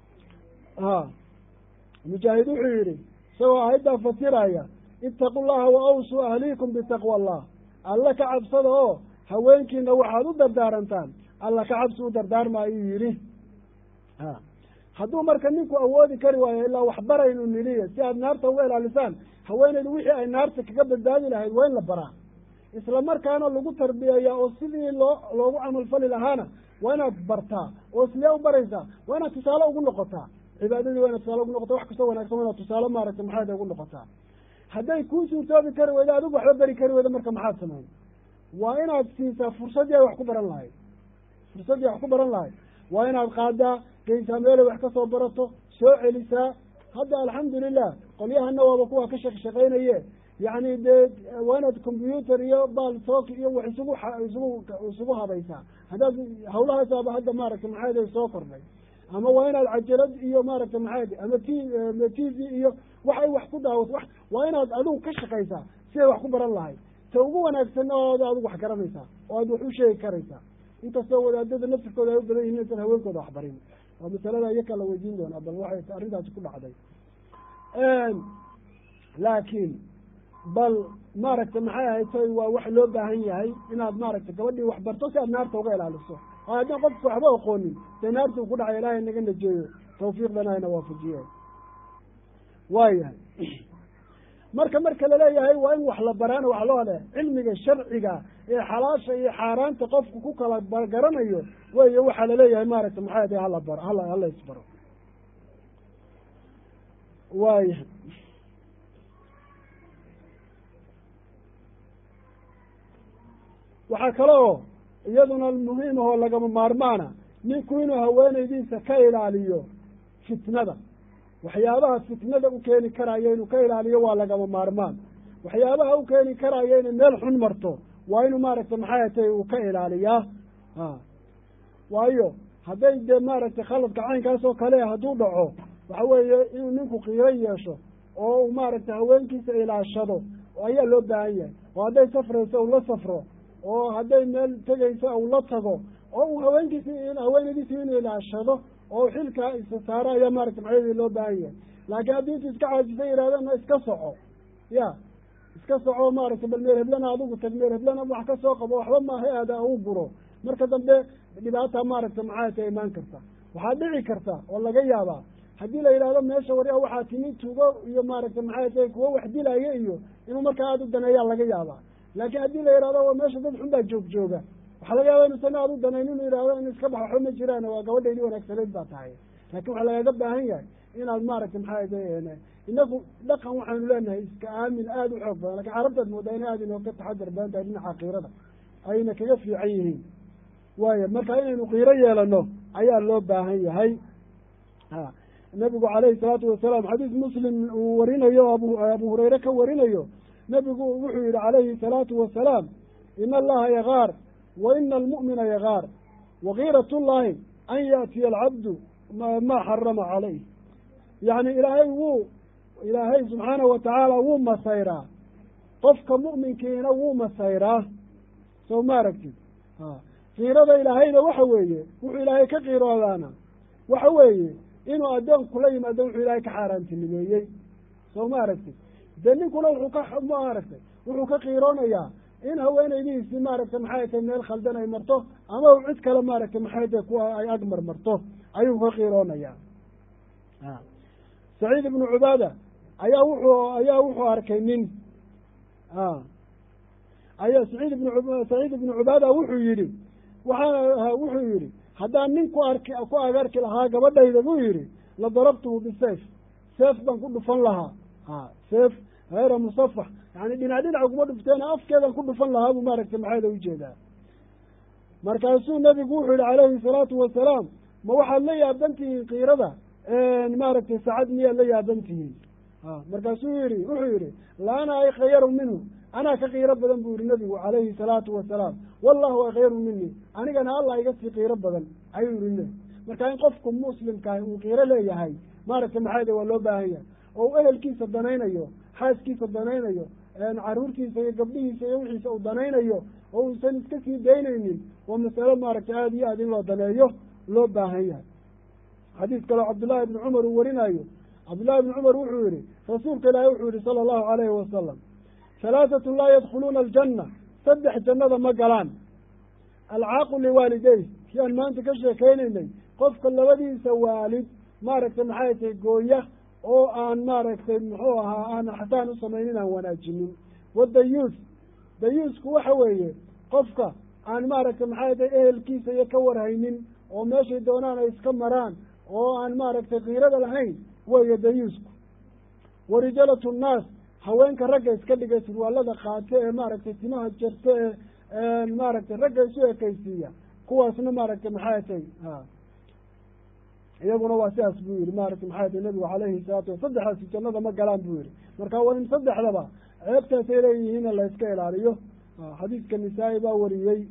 ha mujaahid wuxuu yihi isagoo aayaddaa fasiraya itaqu llaha wa awsuu ahliikum bitaqwa allah alla ka cabsada oo haweenkiina waxaad u dardaarantaan alla ka cabsi u dardaarma ayuu yidhi ha hadduu marka ninku awoodi kari waayo ilaa waxbaraynu niliya si aad naarta uga ilaalisaan haweeneydu wixii ay naarta kaga badbaadi lahayd waa in la baraa isla markaana lagu tarbiyeeyaa oo sidii loo loogu camalfali lahaana waa inaad bartaa oo sidee u baraysaa waa inaad tusaale ugu noqotaa cibaadadii waa inaad tusaale ugu noqotaa wax kastoo wanagsan waa inaad tusaale maaragtay maxaad ugu noqotaa hadday kuu suurtoobi kari weydo adigu waxba beri kari weydo marka maxaad samayn waa inaad siisaa fursaddii ay wax ku baran lahayd fursaddii ay wax ku baran lahayd waa inaad qaadaa geysaa meelay wax kasoo barato soo celisaa hadda alxamdulilah qolyahana waaba kuwa ka shaq shaqaynaye yacni dee waa inaad combyuter iyo baltok iyo wax isugu isugu isugu habaysaa haddaad hawlahaasaaba hadda maaragtay maxaade soo kordhay ama waa inaad cajalad iyo maaragtay maxaade ama t t v iyo wax ay wax ku daawato wa waa inaad adigu ka shaqaysaa siday wax ku baran lahayd ta ugu wanaagsanna ood adigu wax garanaysaa oo aad wax u sheegi karaysaa inkastoo wadaadada naftirkooda ay u badan yihin insan haweenkooda wax barin waa masalada iyakaa la weydiin doonaa bal waxay arrintaasi ku dhacday laakiin bal maaragtay maxay ahaytoy waa wax loo baahan yahay inaad maaragtay gabadhii wax barto si aad naarta uga ilaaliso oo haddaan qofka waxba aqoonin dee naarta uu ku dhacay ilaahay naga najeeyo tawfiiqdana hayna waafajiye waayahay marka marka laleeyahay waa in wax la baraana wax loo le cilmiga sharciga ee xalaasha iyo xaaraanta qofku ku kala garanayo weyo waxaa laleeyahay maaragtay maxay ade hala baro hala hala isbaro waayahay waxaa kale oo iyaduna muhiim ahoo lagama maarmaana ninku inuu haweenaydiisa ka ilaaliyo fitnada waxyaabaha fitnada u keeni karaya inuu ka ilaaliyo waa lagama maarmaan waxyaabaha u keeni karaya inay meel xun marto waa inuu maaragtay maxay atay uu ka ilaaliyaa a waayo hadday dee maaragtay khaladka caynkaas oo kale hadduu dhaco waxa weeye inuu ninku qiiro yeesho oo uu maaragtay haweenkiisa ilaashado ayaa loo baahan yahay oo hadday safrayso uu la safro oo hadday meel tegayso uu la tago oo uu haweenkiisi haweenadiisi inuu ilaashado oo xilkaa isa saaro ayaa maaragtay maxayadii loo baahan yahay laakiin haddii intu iska caajisa yidhahdana iska soco ya iska soco maaragtay bal meel heblana adigu tag meel heblana wax ka soo qabo waxba maaha aada u guro marka dambe dhibaata maaragtay maxay ta imaan karta waxaa dhici karta oo laga yaabaa haddii la yidhahdo meesha warya waxaa timi tugo iyo maaragtay maxay tahay kuwo wax dilaya iyo inuu markaa aada u daneeyaa laga yaabaa laakiin haddii la yidhahdo meesha dad xun baa joog jooga waxaa laga yaaba inuusan aada u danayn inuu yidhahdo in iska bax waxba ma jiraan waa gabadhaydii wanaagsanayd baa tahay laakin waxaa lagaga baahan yahay inaad maaragtay maxay tahay inagu dhaqan waxaanu leenahay iska aamin aada u xoog badan lakin carabtaad moodaa inay aada inooga taxadar badan tahay dhinaca kiirada ayna kaga fiican yihiin waaya marka inaynu kiiro yeelano ayaa loo baahan yahay a nabigu calayhi salaatu wasalaam xadiis muslim uu warinayo o abu abu hurayre ka warinayo nabigu wuxuu yihi calayhi salaatu wasalaam ina allaha yagaar wa ina almu'mina yagaar wakiirat llahi an yaatiya alcabdu ma xarama calayh yacni ilaahay wuu ilaahay subxaanahu watacaala wuu masayraa qofka mu'minkiina wuu masayraa soo ma aragtid kiirada ilaahayna waxa weeye wuxuu ilaahay ka qiiroodaana waxa weeye inuu addoonku la yimaado wuxuu ilaahay ka xaaraantinimeeyey soo ma aragtid dee ninkuna wuxuu ka ma aragtay wuxuu ka qiiroonayaa in haweenaydihiisi maaragtay maxay tahay meel khaldan ay marto ama u cid kale maaragtay maxay tahay kuwa ay agmar marto ayuu ka qiiroonayaa saciid ibnu cubaada ayaa wuxuu ayaa wuxuu arkay nin aya saciid ibnu saciid ibnu cubaada wuxuu yidhi waxaa wuxuu yidhi haddaan nin ku arki ku agarki lahaa gabadhayda buu yidhi la darabtuhu bisayf seef baan ku dhufan lahaa a seef hayra musafax yani dhinac dhinac kuma dhufteen afkeedan ku dhufan lahaa buu maaragtay maxayda ujeedaa markaasuu nabigu wuxuu yihi calayhi salaatu wasalaam ma waxaad la yaaban tihiin kiirada maaragtay sacad miyaad la yaaban tihiin markaasuu yihi wuxuu yihi la ana akhyaru minhu anaa ka kiiro badan buu yihi nabigu calayhi salaatu wasalaam wallahu akhyaru mini anigana allah iga sii kiiro badan ayuu yihi marka in qofku muslimkaah uu kiiro leeyahay maaragtay maxayda waa loo baahan yahay oo u ehelkiisa danaynayo xaaskiisa danaynayo caruurtiisa iyo gabdhihiisa iyo wixiisa uu danaynayo oo uusan iska sii daynaynin waa masalo maaragtay aada iyo aad in loo daneeyo loo baahan yahay xadiis kaleo cabdullahi ibni cumar uu warinayo cabdullahi ibni cumar wuxuu yihi rasuulka ilaahi wuxuu yihi sala allahu alayhi wasalam halaatatun laa yadkhuluuna aljanna saddex jannada ma galaan alcaaqu liwaalidey si aan maanta ka sheekeynaynay qofka labadiisa waalid maaragtay maxay tahay gooya oo aan maaragtay muxuu ahaa aan xataan u samaynin aan wanaajinin wadayuus dayuusku waxa weeye qofka aan maaragtay maxay tahay ehelkiisa iyo ka warhaynin oo meeshay doonaan ay iska maraan oo aan maaragtay kiirada lahayn weeye dayuusku wa rijalatu nnaas haweenka ragga iska dhigay surwaalada qaate ee maaragtay timaha jarta ee maaragtay ragga isu ekeysiiya kuwaasna maaragtay maxay tay ha iyaguna waa sidaas buu yihi maaragtay maxay tay nabigu calayhi salaatu wa saddexdaasi jannada ma galaan buu yihi marka waa in saddexdaba ceebtaasay leeyihiin la iska ilaaliyo xadiidka nisaa-i baa wariyey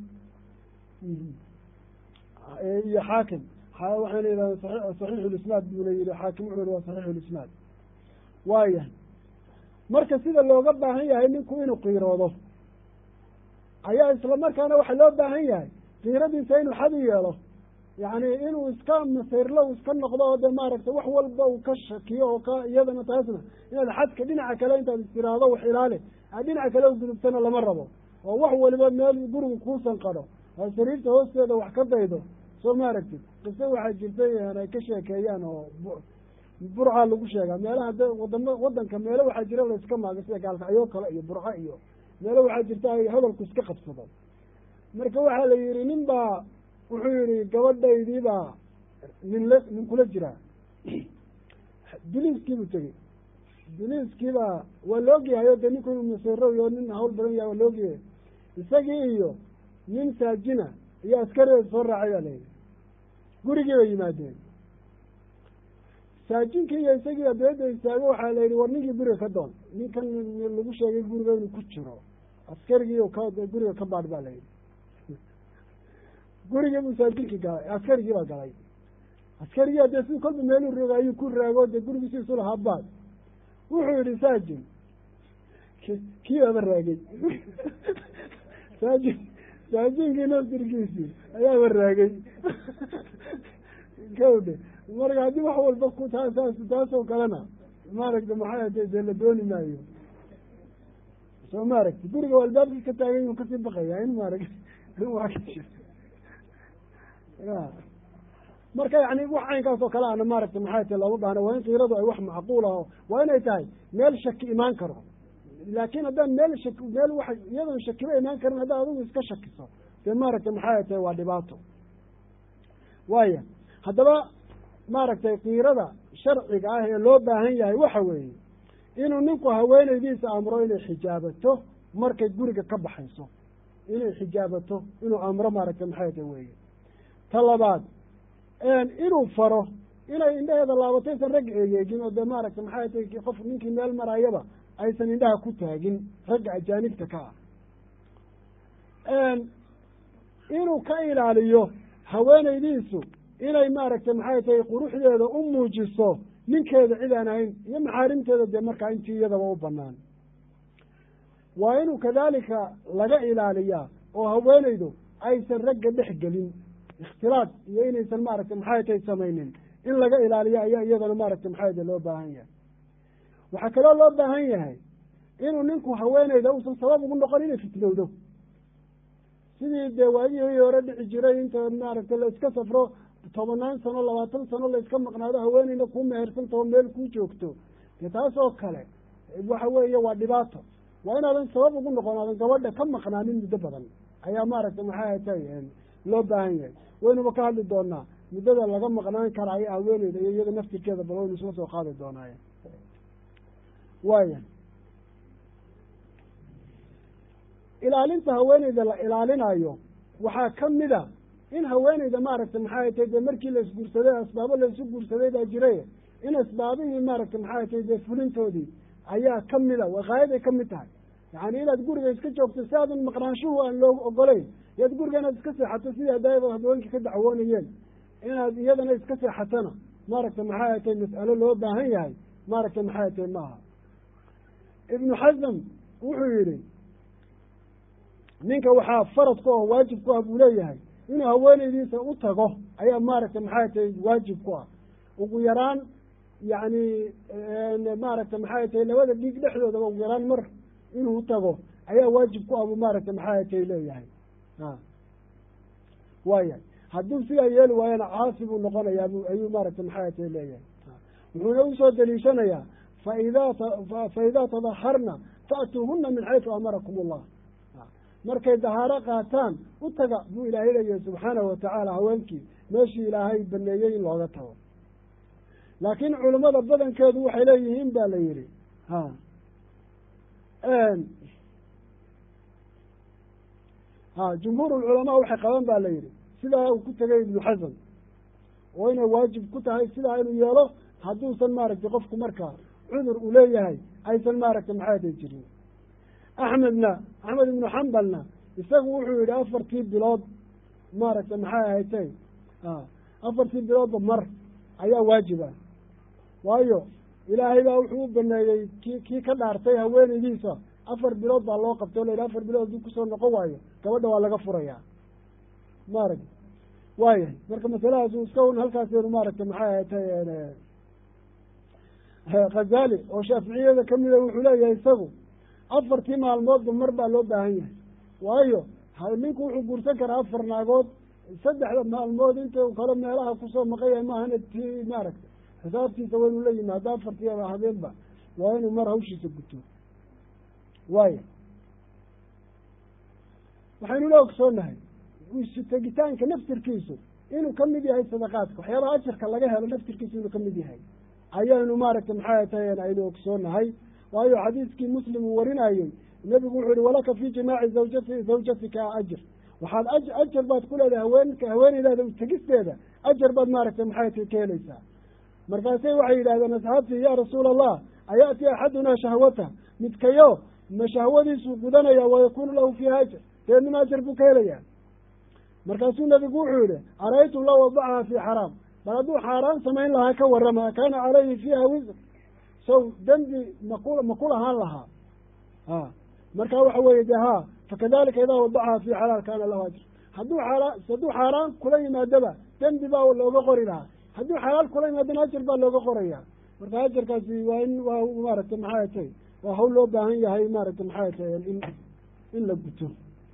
iyo xaakim waxayna yidhahdeen saxiixulisnaad buuna yihi xaakim wuxuu yihi waa saxiixulisnaad waaya marka sida looga baahan yahay ninku inuu qiiroodo ayaa isla markaana waxaa loo baahan yahay qiiradiisa inuu xad u yeelo yacni inuu iska masayrlo iska noqdo oo de maaragtay wax walba uu ka shakiyo oo ka iyadana taasna inaad xadka dhinaca kale intaad istiraado wax ilaali aad dhinaca kale ugudubtana lama rabo oo wax waliba meel guriga kuusan qadho oo sariirta hoosteeda wax ka daydo soo maaragtid qise waxaa jirtay ay ka sheekeeyaan oo burca lagu sheegaa meelaha de wadama wadanka meelo waxaa jira la iska maago sida gaalkacyo kale iyo burco iyo meelo waxaa jirta ay hadalku iska qabsado marka waxaa la yihi nin baa wuxuu yihi gabadhaydii baa nin la nin kula jiraa biliiskiibuu tegey biliiskiibaa waa laogyahay o de ninku inuu masero iyo nin hawl badan yahay waa laogyahay isagii iyo nin saajina iyo askarideeda soo raacay baa layihi gurigii bay yimaadeen saajinki iyo isagii adeeda istaago waxaa la yidhi war ninkii guriga ka doon ninkan lagu sheegay guriga inuu ku jiro askarigii ka guriga ka baadh baa la yidhi gurigii buu saajinkii galay askarigii baa galay askarigii adee si kolba meeluu rooga ayuu ku raago dee gurigii si isu lahaa baad wuxuu yihi saajin kii aba raagay saajin saajinkii naftirkiisii ayaaba raagay kawdhe marka haddii wax walba ku taa saas taasoo kalena maaragta maxay ade dee la dooni maayo soo maaragta guriga o albaabkii ka taagan yuu kasii baqaya in maaragta waa ka jir marka yani wax caynkaas oo kale ana maaragta maxay tahay looma baahna waa in kiiradu ay wax macquul aho waa inay tahay meel shaki imaan karo laakin haddaan meel shaki meel wa iyadoon shakiba imaan karin haddaad adigu iska shakiso dee maaragta maxay tahay waa dhibaato waaya haddaba maaragtay kiirada sharciga ah ee loo baahan yahay waxa weeye inuu ninku haweenaydiisa amro inay xijaabato markay guriga ka baxayso inay xijaabato inuu amro maaragtay maxay tahay weye ta labaad inuu faro inay indhaheeda laabato aysan ragga egeegin oo dee maaragtay maxay tahay qof ninkii meel marayaba aysan indhaha ku taagin ragga ajaanibta ka ah inuu ka ilaaliyo haweenaydiisu inay maaragtay maxay tahay quruxdeeda u muujiso ninkeeda cid aan ahayn iyo maxaarimteeda dee markaa intii iyadaba u banaan waa inuu kadalika laga ilaaliyaa oo haweenaydu aysan ragga dhex gelin ikhtilaad iyo inaysan maaragtay maxay tahay samaynin in laga ilaaliyo ayaa iyadana maaragtay maxay tahay loo baahan yahay waxaa kaloo loo baahan yahay inuu ninku haweenayda uusan sabab ugu noqon inay fitnowdo sidii dee waagihii hore dhici jiray inta maaragtay la iska safro tobanaan sano labaatan sano la iska maqnaado haweeneyna kuu mehersantao meel kuu joogto dee taas oo kale waxa weeye waa dhibaato waa inaadan sabab ugu noqon aadan gabadha ka maqnaanin muddo badan ayaa maaragtay maxay tahay loo baahan yahay waynuba ka hadli doonaa muddada laga maqnaan karaayo haweeneyda iyo iyada naftirkeeda bal waynu isla soo qaadi doonaaye waaya ilaalinta haweeneyda la ilaalinayo waxaa kamid a in haweeneyda maaragtay maxay tahay dee markii la isguursaday asbaabo la isu guursaday baa jiray in asbaabihii maaragtay maxay tahay dee fulintoodii ayaa kamid a waqaayaday kamid tahay yani inaad guriga iska joogto si aadan maqnaanshuhu aan loo ogolayn iyaad guriga inaad iska seexato sidii haddaaba haweenka ka dacwoonayeen inaad iyadana iska seexatona maaragtay maxay tahay mas'alo loo baahan yahay maaragtay maxay tahay maaha ibnu xasam wuxuu yihi ninka waxaa farad ku ah waajib ku ah buu leeyahay inuu haweeneydiisa u tago ayaa maaragtay maxay tahay waajib ku ah ugu yaraan yani maaragtay maxay tahay labada dhiig dhexdoodaba ugu yaraan mar inuu utago ayaa waajib ku ah buu maaragtay maxay tahay leeyahay a waaya hadduu sidaa yeeli waayana caasi buu noqonayaa bu ayuu maaragtay maxay tahay leeyahay wuxuuna usoo daliishanayaa faida faidaa tadaharna fa'tuuhuna min xaysu amarakum allah markay dahaaro qaataan u taga buu ilaahay leeyahay subxaanahu watacaala haweenkii meeshii ilaahay baneeyey in looga tago laakiin culimmada badankeedu waxay leeyihiin ba la yihi ha ha jumhuur ulculamaa waxay qaban ba la yidhi sidaa uu ku tegay ibnu xasan oo inay waajib ku tahay sidaa inuu yeelo hadduusan maaragtay qofku markaa cudur uu leeyahay aysan maaragtay maxaatay jirin axmedna axmed ibnu xambalna isagu wuxuu yihi afartii bilood maaragtay maxay ahatay afartii biloodba mar ayaa waajib ah waayo ilaahay baa wuxuu u baneeyey ki kii ka dhaartay haweenaydiisa afar bilood baa loo qabtay o la yidhi afar bilood haddii kusoo noqon waayo gabadha waa laga furayaa maaragta waayahay marka masaladaas iska un halkaasnu maaragtay maxay ahatay khazali oo shaaficiyada kamida wuxuu leeyahay isagu afartii maalmoodba mar baa loo baahan yahay waayo ninku wuxuu guursan karaa afar naagood saddexda maalmood inta kale meelaha kusoo maqan yahay maahana ti maaragtay xisaabtiisa waa inuu la yimaado afartii habeenba waa inuu mar hawshiisa guto waaya waxaynu la ogsoonahay tegitaanka naftirkiisu inuu kamid yahay sadaqaadka waxyaabaha ajarka laga helo naftirkiisu inuu kamid yahay ayaynu maaragtay maxay tahay aynu ogsoonahay waayo xadiiskii muslim uu warinayey nebigu wuxuu yihi walaka fi jimaaci zawjati zawjatika ajr waxaad a ajar baad ku leedahay haweenka haweeneydaada tegisteeda ajar baad maaragtay maxay tahay ka helaysaa markaasay waxay yidhahdeen asxaabtii ya rasuula allah aya'ti axadunaa shahwata midkayo ma shahwadiisuu gudanaya wayakunu lahu fiiha ajr deednima ajar buu ka helayaa markaasuu nebigu wuxuu yihi araytum law wadacaha fi xaraam bal hadduu xaaraan samayn lahaa ka warrama kaana calayhi fiiha wisr sow dembi maku maku lahaan lahaa a marka waxa weeye de ha fakadalika idaa wadacaha fi xalaal kaana lahu ajr hadduu xaaraan hadduu xaaraan kula yimaadaba dembi baa looga qori lahaa hadduu xalaal kula yimaadana ajar baa looga qoraya marka ajarkaasi waa in waa maaragtay maxay tay waa hawl loo baahan yahay maaragtay maxay tay in in la guto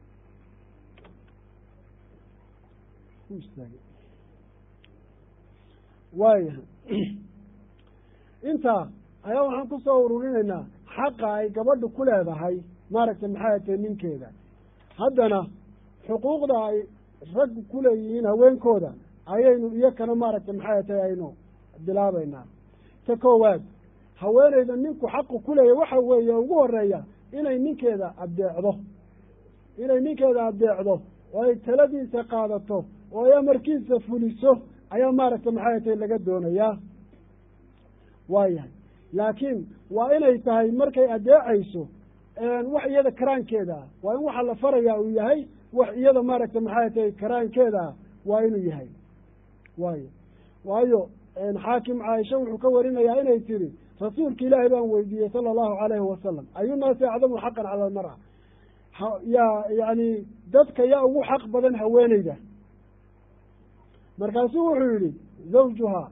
waayahay intaa ayaa waxaan kusoo ururinaynaa xaqa ay gabadhu ku leedahay maaragtay maxay tahay ninkeeda haddana xuquuqda ay raggu kuleeyihiin haweenkooda ayaynu iyakana maaragtay maxay tahay aynu bilaabaynaa ta koowaad haweeneyda ninku xaqu kuleeya waxa weeye ugu horeeya inay ninkeeda addeecdo inay ninkeeda addeecdo oo ay taladiisa qaadato oo ay amarkiisa fuliso ayaa maaragtay maxay tahay laga doonayaa waayahay laakiin waa inay tahay markay addeecayso wax iyada karaankeeda ah waa in waxa la farayaa uu yahay wax iyada maaragtay maxay tahay karaankeeda ah waa inuu yahay waayo waayo xaakim caaisha wuxuu ka warinayaa inay tiri rasuulka ilaahay baan weydiiyey sala allahu calayhi wasalam ayunaasi acdamu xaqan cala almar'a yaa yani dadka yaa ugu xaq badan haweeneyda markaasuu wuxuu yihi zawjuhaa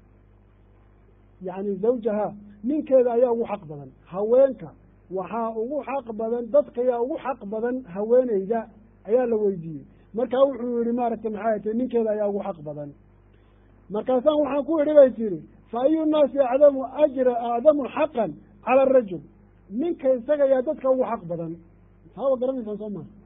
yani zawjahaa ninkeeda ayaa ugu xaq badan haweenka waxaa ugu xaq badan dadka yaa ugu xaq badan haweeneyda ayaa la weydiiyey markaa wuxuu yihi maaragtay maxay tahy ninkeeda ayaa ugu xaq badan markaasaan waxaan ku idhi bay tihi fa ayu nnaasi acdamu ajra acdamu xaqan cala arajul ninka isaga yaa dadka ugu xaq badan taaba garanaysaan soo maa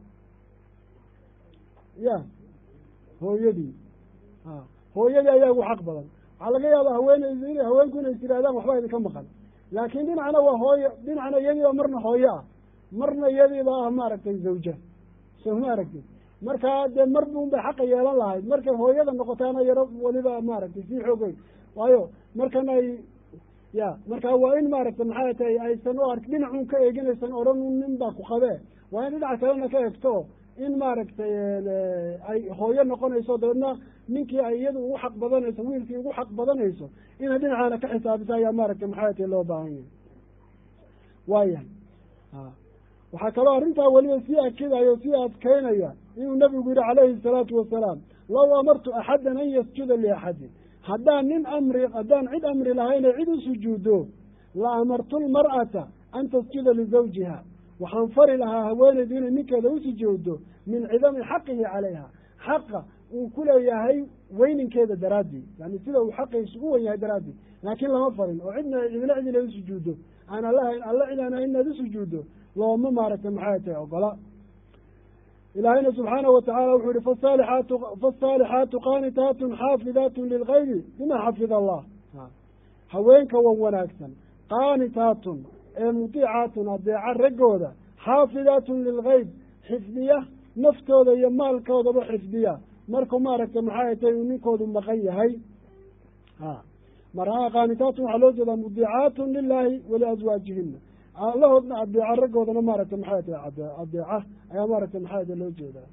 ya hooyadii a hooyadii ayaa ugu xaq badan waxaa laga yaaba haweeneydu in haweenku inay tirahdaan waxba idinka maqan laakiin dhinacna waa hooyo dhinacna iyadiiba marna hooyo ah marna iyadiiba ah maaragtay zawja soo ma aragtid markaa dee mar buun bay xaqa yeelan lahayd markay hooyada noqotaana yaro weliba maaragtay sii xoogay waayo markan ay ya markaa waa in maaragtay maxay tahay aysan u ark dhinacun ka eeginaysan odhan nin baa ku qabee waa in dhinac kalena ka egto in maaragtay ay hooyo noqonayso dabeedna ninkii ay iyadu ugu xaq badanayso wiilkii ugu xaq badanayso inay dhinacaana ka xisaabisa ayaa maaragtay maxay tahay loo baahan yahay waayahay waxaa kaloo arrintaa weliba sii akidayo sii adkeynaya inuu nabigu yihi calayhi salaatu wasalaam law amartu axadan an yasjuda liaxadin haddaan nin amri haddaan cid amri lahayne cid u sujuudo la amartu lmar'ata an tasjuda lizawjiha waxaan fari lahaa haweeneydu inay ninkeeda u sujuuddo min cidami xaqihi calayha xaqa uu ku leeyahay weyninkeeda daraaddii yani sida uu xaqiisu u wen yahay daraaddii laakiin lama farin oo cidna cidna cid inay usujuuddo aan allahayn alla cid aan inaad usujuuddo looma maaragtay maxay tahay ogola ilaahayna subxaanahu watacala wuxuu yihi fasalixaatu faasaalixaatu qaanitaatun xaafidaatun lilgaybi bima xafida allah haweenka wan wanaagsan qaanitaatun ee mudiicaatun adeeca raggooda xaafidaatun lilgeyb xifdiya naftooda iyo maalkoodaba xifdiya markuu maaragtay maxay tay uu ninkoodu maqan yahay a markaa qaanitaatun waxaa loo jeedaa mudiicaatun lilaahi waliaswaajihina allahoodna adeeca raggoodana maaragtay maxay tahay ade adeeca ayaa maaragtay maxay tay loo jeedaa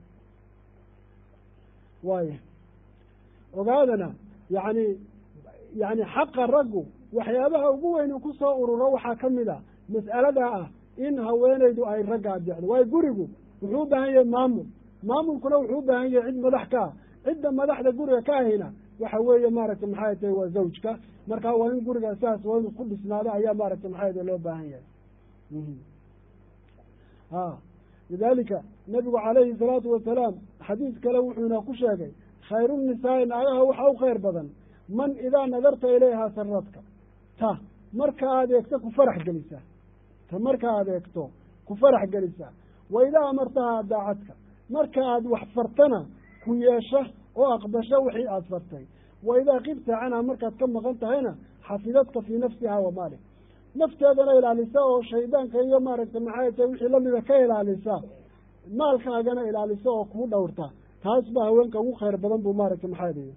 waaya ogaadana yacni yacni xaqa raggu waxyaabaha ugu weyn uu kusoo ururo waxaa ka mid a mas'aladaa ah in haweenaydu ay ragga adeecdo waayo gurigu wuxuu u baahan yahay maamul maamulkuna wuxuu u baahan yahay cid madax ka ah cidda madaxda guriga ka ahina waxa weeye maaragtay maxay tahay waa zawjka marka waa in guriga saas waa inuu ku dhisnaado ayaa maaragtay maxay tahay loo baahan yahay a lidalika nabigu calayhi salaatu wasalaam xadiis kale wuxuuna ku sheegay khayru nisaai naagaha waxa u khayr badan man idaa nadarta ilayhaa saradka ta marka aad eegto ku farax gelisa ta marka aad eegto ku farax gelisa wa idaa amartaha daacadka marka aad wax fartana ku yeesha oo aqbasho wixii aada fartay wa idaa kibta canha markaad ka maqan tahayna xafidadka fii nafsiha wa maalik nafteedana ilaalisa oo shaydaanka iyo maaragtay maxay tahay wixii lamida ka ilaalisa maalkaagana ilaalisa oo kuu dhowrta taas baa haweenka ugu khayr badan buu maaragtay maxaa dihi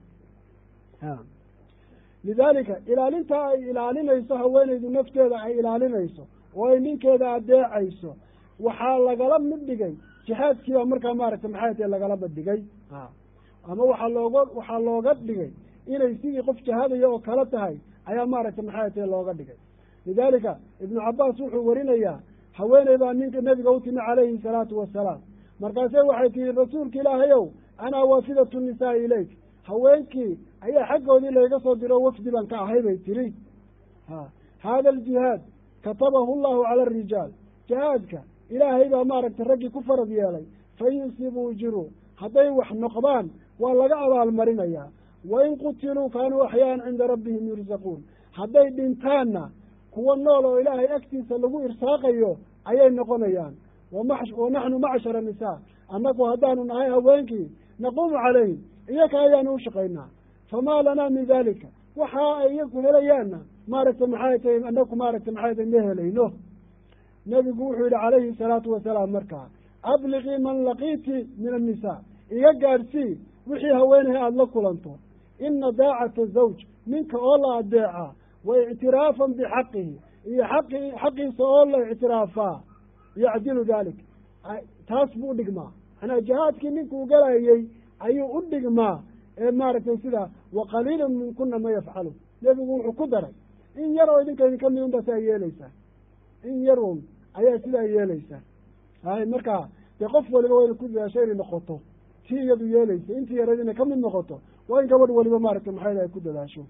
lidaalika ilaalintaa ay ilaalinayso haweenaydu nafteeda ay ilaalinayso oo ay ninkeeda adeecayso waxaa lagala mid dhigay jihaadkiibaa markaa maaragtay maxay tahay lagala badhigay ama waxaa looga waxaa looga dhigay inay sidii qof jihaadaya oo kala tahay ayaa maaragtay maxay tahay looga dhigay lidaalika ibnu cabaas wuxuu warinayaa haweeney baa ninka nebiga u timi calayhi salaatu wasalaam markaase waxay tihi rasuulka ilaahayow anaa waafidatu nisaai ilayk haweenkii ayaa xaggoodii layga soo diro wafdi baan ka ahay bay tiri ha haada aljihaad katabahu llahu cala arijaal jihaadka ilaahay baa maaragtay raggii ku farad yeelay fain yusibuu jiru hadday wax noqdaan waa laga abaalmarinayaa wain qutiluu kaanuu axyaaan cinda rabbihim yursaquun hadday dhintaanna kuwa nool oo ilaahay agtiisa lagu irsaaqayo ayay noqonayaan wa naxnu macshara nisaa annagu haddaanu nahay haweenkii naquumu calayhim iyaka ayaanu u shaqaynaa famaa lanaa min dalika waxa ay iyaku helayaanna maaragtay maxay tahay annaku maaragtay maxay tahay ma helayno nebigu wuxuu yihi calayhi salaatu wasalaam markaa abliqii man laqiiti min annisaa iga gaadhsii wixii haweenahay aada la kulanto ina daacata zawj ninka oo la adeeca wa ictiraafan bixaqihi iyo xaqi xaqiisa oo la ictiraafaa yacdilu dalik taas buu udhigmaa manaa jihaadkii ninkuu galayey ayuu u dhigmaa ee maaragtay sida wa qaliilun minkuna ma yafcalu nebigu wuxuu ku daray in yar oo idinka idinka mid un ba saa yeeleysaa in yar un ayaa sidaa yeeleysaa hay markaa dee qof waliba wayna ku dadaasho inay noqoto tii iyadu yeeleysa intii yareed inay ka mid noqoto waa in gabadh waliba maaragtay maxay ay ku dadaasho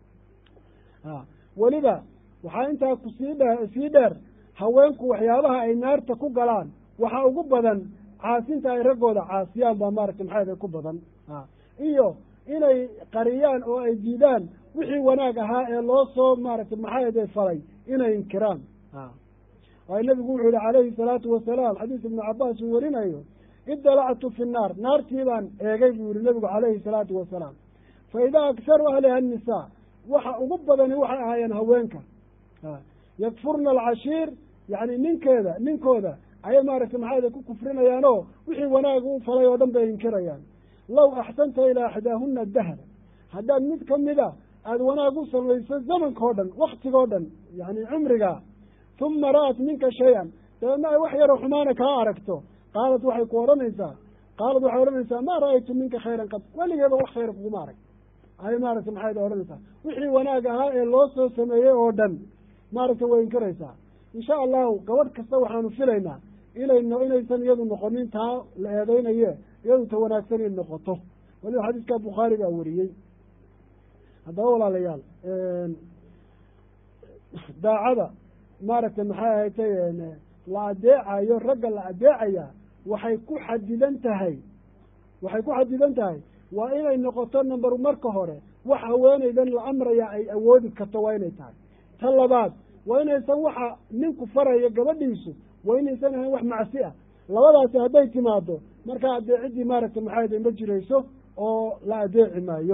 a weliba waxaa intaa kusii dhe sii dheer haweenku waxyaabaha ay naarta ku galaan waxaa ugu badan caasinta ay raggooda caasiyaan baa maaragtay maxay ku badan a iyo inay qariyaan oo ay diidaan wixii wanaag ahaa ee loo soo maaragtay maxay falay inay inkiraan a waayo nabigu wuxuu yihi calayhi salaatu wasalaam xadiis ibnu cabaas uu warinayo idalactu fi nnaar naartii baan eegay buu yihi nabigu calayhi salaatu wasalaam fa idaa akharu ahliha annisaa waxa ugu badani waxay ahaayeen haweenka yakfurna alcashiir yacni ninkeeda ninkooda ayay maaragtay maxay ku kufrinayaan oo wixii wanaag u falay oo dhan bay inkirayaan low axsanta ilaa axdaahuna dahra haddaad mid kamida aada wanaag u samayso zamanka o dhan waktigoo dhan yani cumriga uma ra'at minka shay-an dabeedna ay wax yaroo xumaana kaa aragto qaalat waxay ku odhanaysaa qaalat waxay odhanaysaa maa ra'aytu minka khayran qad weligeeba wax khayra kuguma arag ay maaragtay maxay odhanaysaa wixii wanaag ahaa ee loo soo sameeyey oo dhan maaragtay way inkiraysaa insha allahu gabadh kasta waxaanu filaynaa inayno inaysan iyadu noqonin taa la eedeynaye iyadu ta wanaagsan inay noqoto waliba xadiiska bukhaari baa wariyey haddaba walaalayaal daacada maaragtay maxay ahatay la adeecayo ragga la adeecaya waxay ku xadidan tahay waxay ku xadidan tahay waa inay noqoto number marka hore wax haweenaydan la amraya ay awoodi karto waa inay tahay ta labaad waa inaysan waxa ninku faraya gabadhiisu waa inaysan ahayn wax macsi ah labadaasi hadday timaado markaa adeecidii maaragtay maxay ahaday ma jirayso oo la adeeci maayo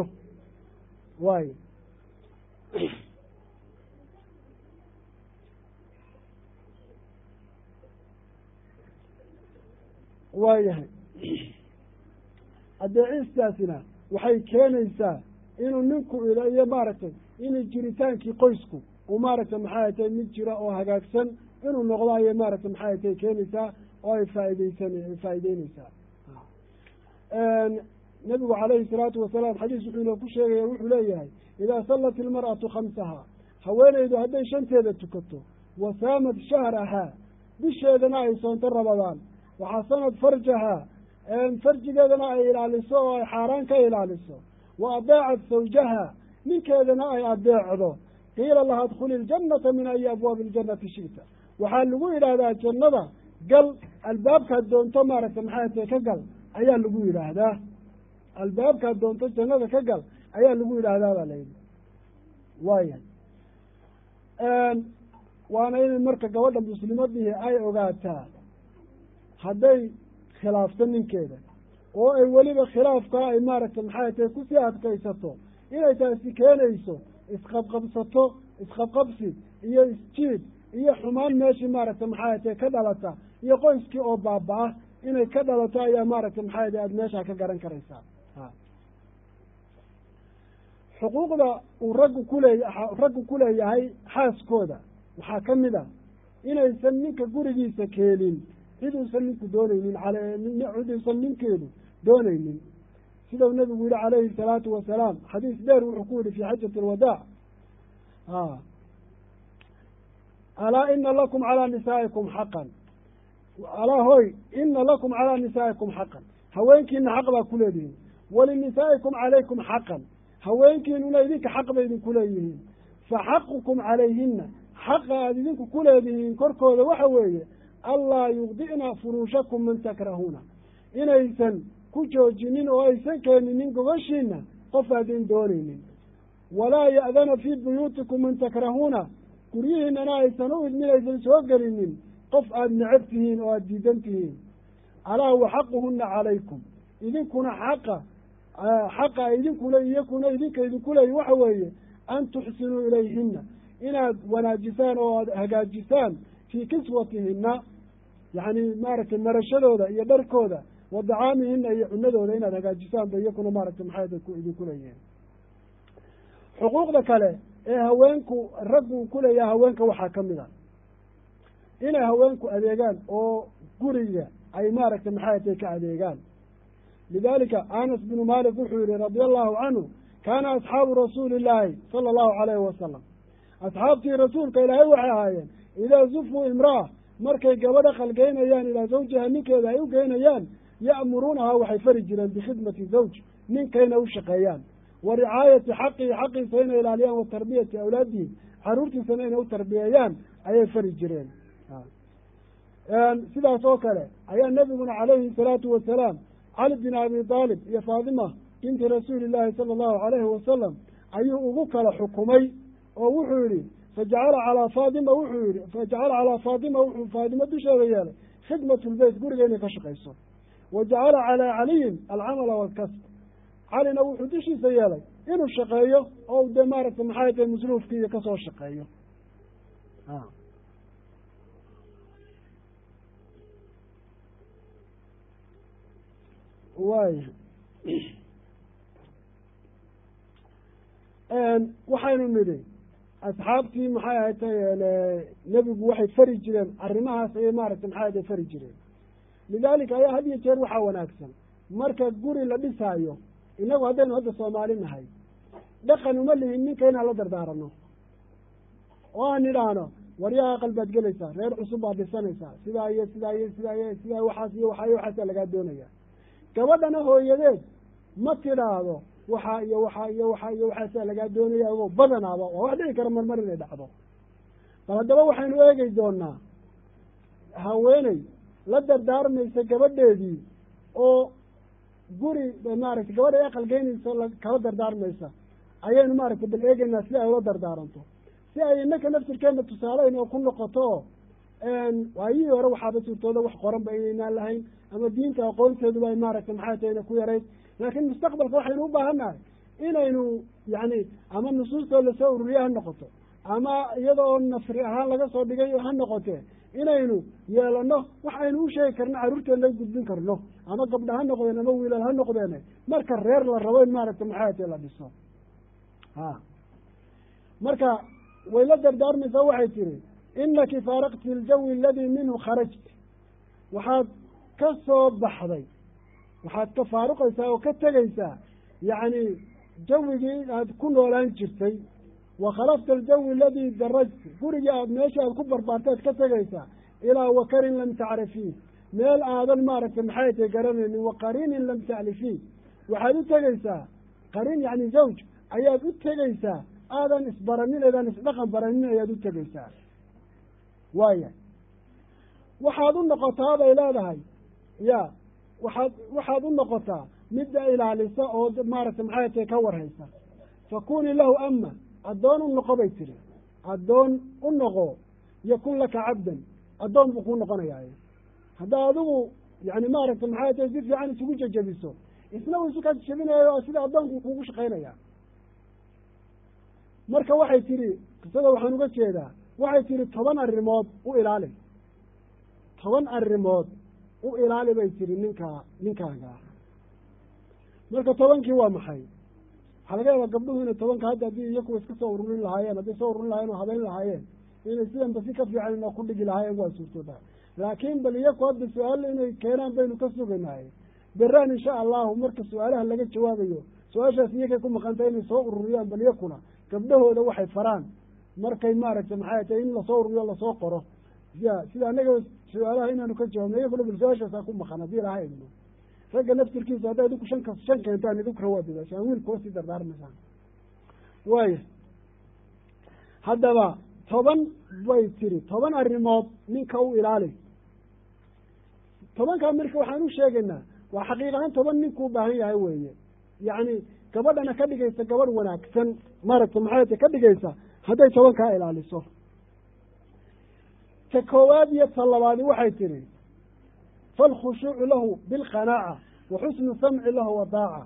waayo waayahay adeecistaasina waxay keenaysaa inuu ninku iyo maaragtay inuu jiritaankii qoysku uu maaragtay maxay tay mid jira oo hagaagsan inuu noqdo ayay maaragtay maxay tay keenaysaa oo ay faaideysan faa'ideyneysaa nabigu calayhi salaatu wasalaam xadiis wuxuu inoo ku sheegaya wuxuu leeyahay idaa sallat ilmar'atu khamsaha haweeneydu hadday shanteeda tukato wa saamat shahrahaa bisheedana ay soonto rabadaan waxasanad farjahaa farjigeedana ay ilaaliso oo ay xaaraan ka ilaaliso wa adeecat sawjaha ninkeedana ay adeecdo qiila laha adkhuli iljannata min ayi abwaabi iljannati shita waxaa lagu yidhaahdaa jannada gal albaabkaad doonto maaragtay maxay tahay ka gal ayaa lagu yidhaahdaa albaabkaad doonto jannada ka gal ayaa lagu yidhaahdaa baa layidhi waaya waana inay marka gabadha muslimadihi ay ogaataa hadday khilaafto ninkeeda oo ay weliba khilaafkaa ay maaragtay maxay tahay kusii adkaysato inay taasi keenayso isqabqabsato isqabqabsi iyo isjiid iyo xumaan meeshii maaragtay maxay tahay ka dhalata iyo qoyskii oo baaba-a inay ka dhalato ayaa maaragtay maxay tahay aada meeshaa ka garan karaysaa xuquuqda uu raggu kuleey raggu ku leeyahay xaaskooda waxaa ka mid a inaysan ninka gurigiisa keenin cid uusan ninku dooneynin cid uusan ninkeedu dooneynin sidau nabigu yihi calayhi salaatu wasalaam xadiis dheer wuxuu ku yihi fi xajati alwadaac alaa ina lakum calaa nisaa'ikum xaqan alaa hoy ina lakum calaa nisaa'ikum xaqan haweenkiina xaq baa ku leedihiin walinisaa'ikum calaykum xaqan haweenkiinuna idinka xaq bay idinku leeyihiin fa xaqukum calayhina xaqa aada idinku ku leedihiin korkooda waxa weeye allaa yugdi'na furuushakum man takrahuuna inaysan ku joojinin oo aysan keeninin gogoshiina qof aadin doonaynin walaa ya'dana fii buyuutikum man takrahuuna guryihiinana aysan u idmin aysan soo gelinin qof aada necab tihiin oo aada diidan tihiin alaa wa xaquhuna calaykum idinkuna xaqa xaqa idinkule iyakuna idinka idinku leeyi waxa weeye an tuxsinuu ilayhina inaad wanaajisaan oo aad hagaajisaan fii kiswatihina yacni maaragtay marashadooda iyo dharkooda wa dacaamihina iyo cunadooda inaad hagaajisaan ba iyakuna maaragtay maxay idinku leeyihiin xuquuqda kale ee haweenku raggu ku leeyahay haweenka waxaa ka mid a inay haweenku adeegaan oo guriga ay maaragtay maxay tay ka adeegaan lidalika anas bnu malik wuxuu yihi radia allahu canhu kaana asxaabu rasuuli illaahi sala allahu calayhi wasalam asxaabtii rasuulka ilaahay waxay ahaayeen idaa zufuu imra'a markay gabadha qalgeynayaan ilaa zawjiha ninkeeda ay u geynayaan ya'muruunaha waxay fari jireen bikhidmati zawj ninkayna u shaqeeyaan wa ricaayati xaqihi xaqiisa inay ilaaliyaan wa tarbiyati awlaadihi caruurtiisana inay u tarbiyeeyaan ayay fari jireen sidaas oo kale ayaa nebiguna calayhi salaatu wasalaam cali bin abi aalib iyo faadima binti rasuuli illaahi sala allahu calayhi wasalam ayuu ugu kala xukumay oo wuxuu yihi fajacala calaa faadima wuxuu yihi fajacala calaa faadima wuxuu faadimo dusheeda yeelay khidmat lbeyt guriga inay ka shaqayso wa jacala calaa caliyin alcamala waalkasb calina wuxuu dushiisa yeelay inuu shaqeeyo oo dee maaragtay maxay tahay masruufkiiyo kasoo shaqeeyo waaya waxaynu nidhi asxaabtii maxay ahatay nebigu waxay fari jireen arrimahaas ayay maaragtay maxay ahatay fari jireen lidaalika ayaa had iyo jeer waxaa wanaagsan marka guri la dhisaayo inagu haddaynu hadda soomaali nahay dhaqan uma lihin ninka inaan la dardaarano oo aan idhaahno waryaha aqal baad gelaysaa reer cusub baad dhisanaysaa sidaa iyo sidaa iyo sidaa iyo sidaa waxaas iyo waxaa iyo waxaasaa lagaa doonaya gabadhana hooyadeed ma tidhaahdo waxaa iyo waxaa iyo waxaa iyo waxaasaa lagaa doonaya ogo badanaaba waa wax dhici kara marmar inay dhacdo bal haddaba waxaynu eegi doonaa haweeney la dardaarmaysa gabadheedii oo guri maaragtay gabadha aqal geynaysa kala dardaarmaysa ayaynu maaragtay bal eegeynaa si ay ula dardaaranto si ay inaka naftirkeena tusaaleyn oo ku noqoto waayihii hore waxaaba suurtooda wax qoran ba inaynaan lahayn ama diinta aqoonteeduba ay maaragtay maxay tahayna ku yarayd laakiin mustaqbalka waxaynu u baahannahay inaynu yacni ama nusuustoo lasoo ururiye ha noqoto ama iyada oo nasri ahaan laga soo dhigay ha noqotee inaynu yeelano wax aynu u sheegi karno carruurteena gudbin karno ama gabdha ha noqdeen ama wiilal ha noqdeene marka reer la rabo in maaragtay maxaate la dhiso ha marka way la dardaarmaysaa waxay tihi inaki faaraqti iljawi aladii minhu kharajt waxaad ka soo baxday waxaad ka faaruqaysaa oo ka tegaysaa yacni jawigii aad ku noolaan jirtay wa khalafta aljawi aladii darajt gurigii aad meesha aad ku barbaartaad ka tegaysaa ilaa wakarin lam tacrifii meel aadan maaragtay maxay tay garanaynin wa qariinin lam taclifii waxaad u tegaysaa qariin yacni zawj ayaad u tegaysaa aadan isbaranin eedaan isdhaqan baranin ayaad u tegaysaa waaya waxaad u noqotaa bay leedahay ya waxaad waxaad u noqotaa midda ilaalisa oo maaragtay maxay tay ka warhaysa fakunii lahu ama addoon u noqo bay tiri addoon u noqo yakun laka cabdan addoon buu kuu noqonayaa haddaa adigu yani maaragtay maxay tay si fiican isugu jejebiso isna uu isu ka jebinayo sida addoonku kuugu shaqaynaya marka waxay tihi qisada waxaan uga jeedaa waxay tihi toban arrimood u ilaali toban arrimood u ilaali bay tihi ninkaa ninkaaga marka tobankii waa maxay waxaa laga yaabaa gabdhuhu inay tobanka hadda haddii iyakuwa iska soo ururin lahaayeen hadday soo ururin lahayen oo habeyn lahaayeen inay sidanba si ka fiican inoo ku dhigi lahaayeen waa suurtooda laakiin bal iyaku hadda su-aal inay keenaan baynu ka sugaynahay beraan insha allahu marka su-aalaha laga jawaabayo su-aashaas iyakay ku maqantay inay soo ururiyaan bal iyakuna gabdhahooda waxay faraan markay maaragtay maxay tahay in lasoo ururiyo lasoo qoro ya sida anaga su-aalaha inaanu ka jawaabno iyakuna bal su-aashaasaa ku maqan haddii laha idno ragga naftirkiisa hadday idinku shan ka shan keentaan idinkuna waa dadaashaan wiilkuwa sii dardaarmaysaan waaya haddaba toban bay tiri toban arrimood ninka u ilaali tobankaa marka waxaan u sheegaynaa waa xaqiiq ahaan toban ninkuu baahan yahay weeye yacni gabadhana ka dhigaysa gabadh wanaagsan maaragtay maxay ta ka dhigaysa hadday tobankaa ilaaliso ta koowaad iyo ta labaadi waxay tihi falkhushuucu lahu bilqanaaca wa xusnu samci lahu wadaaca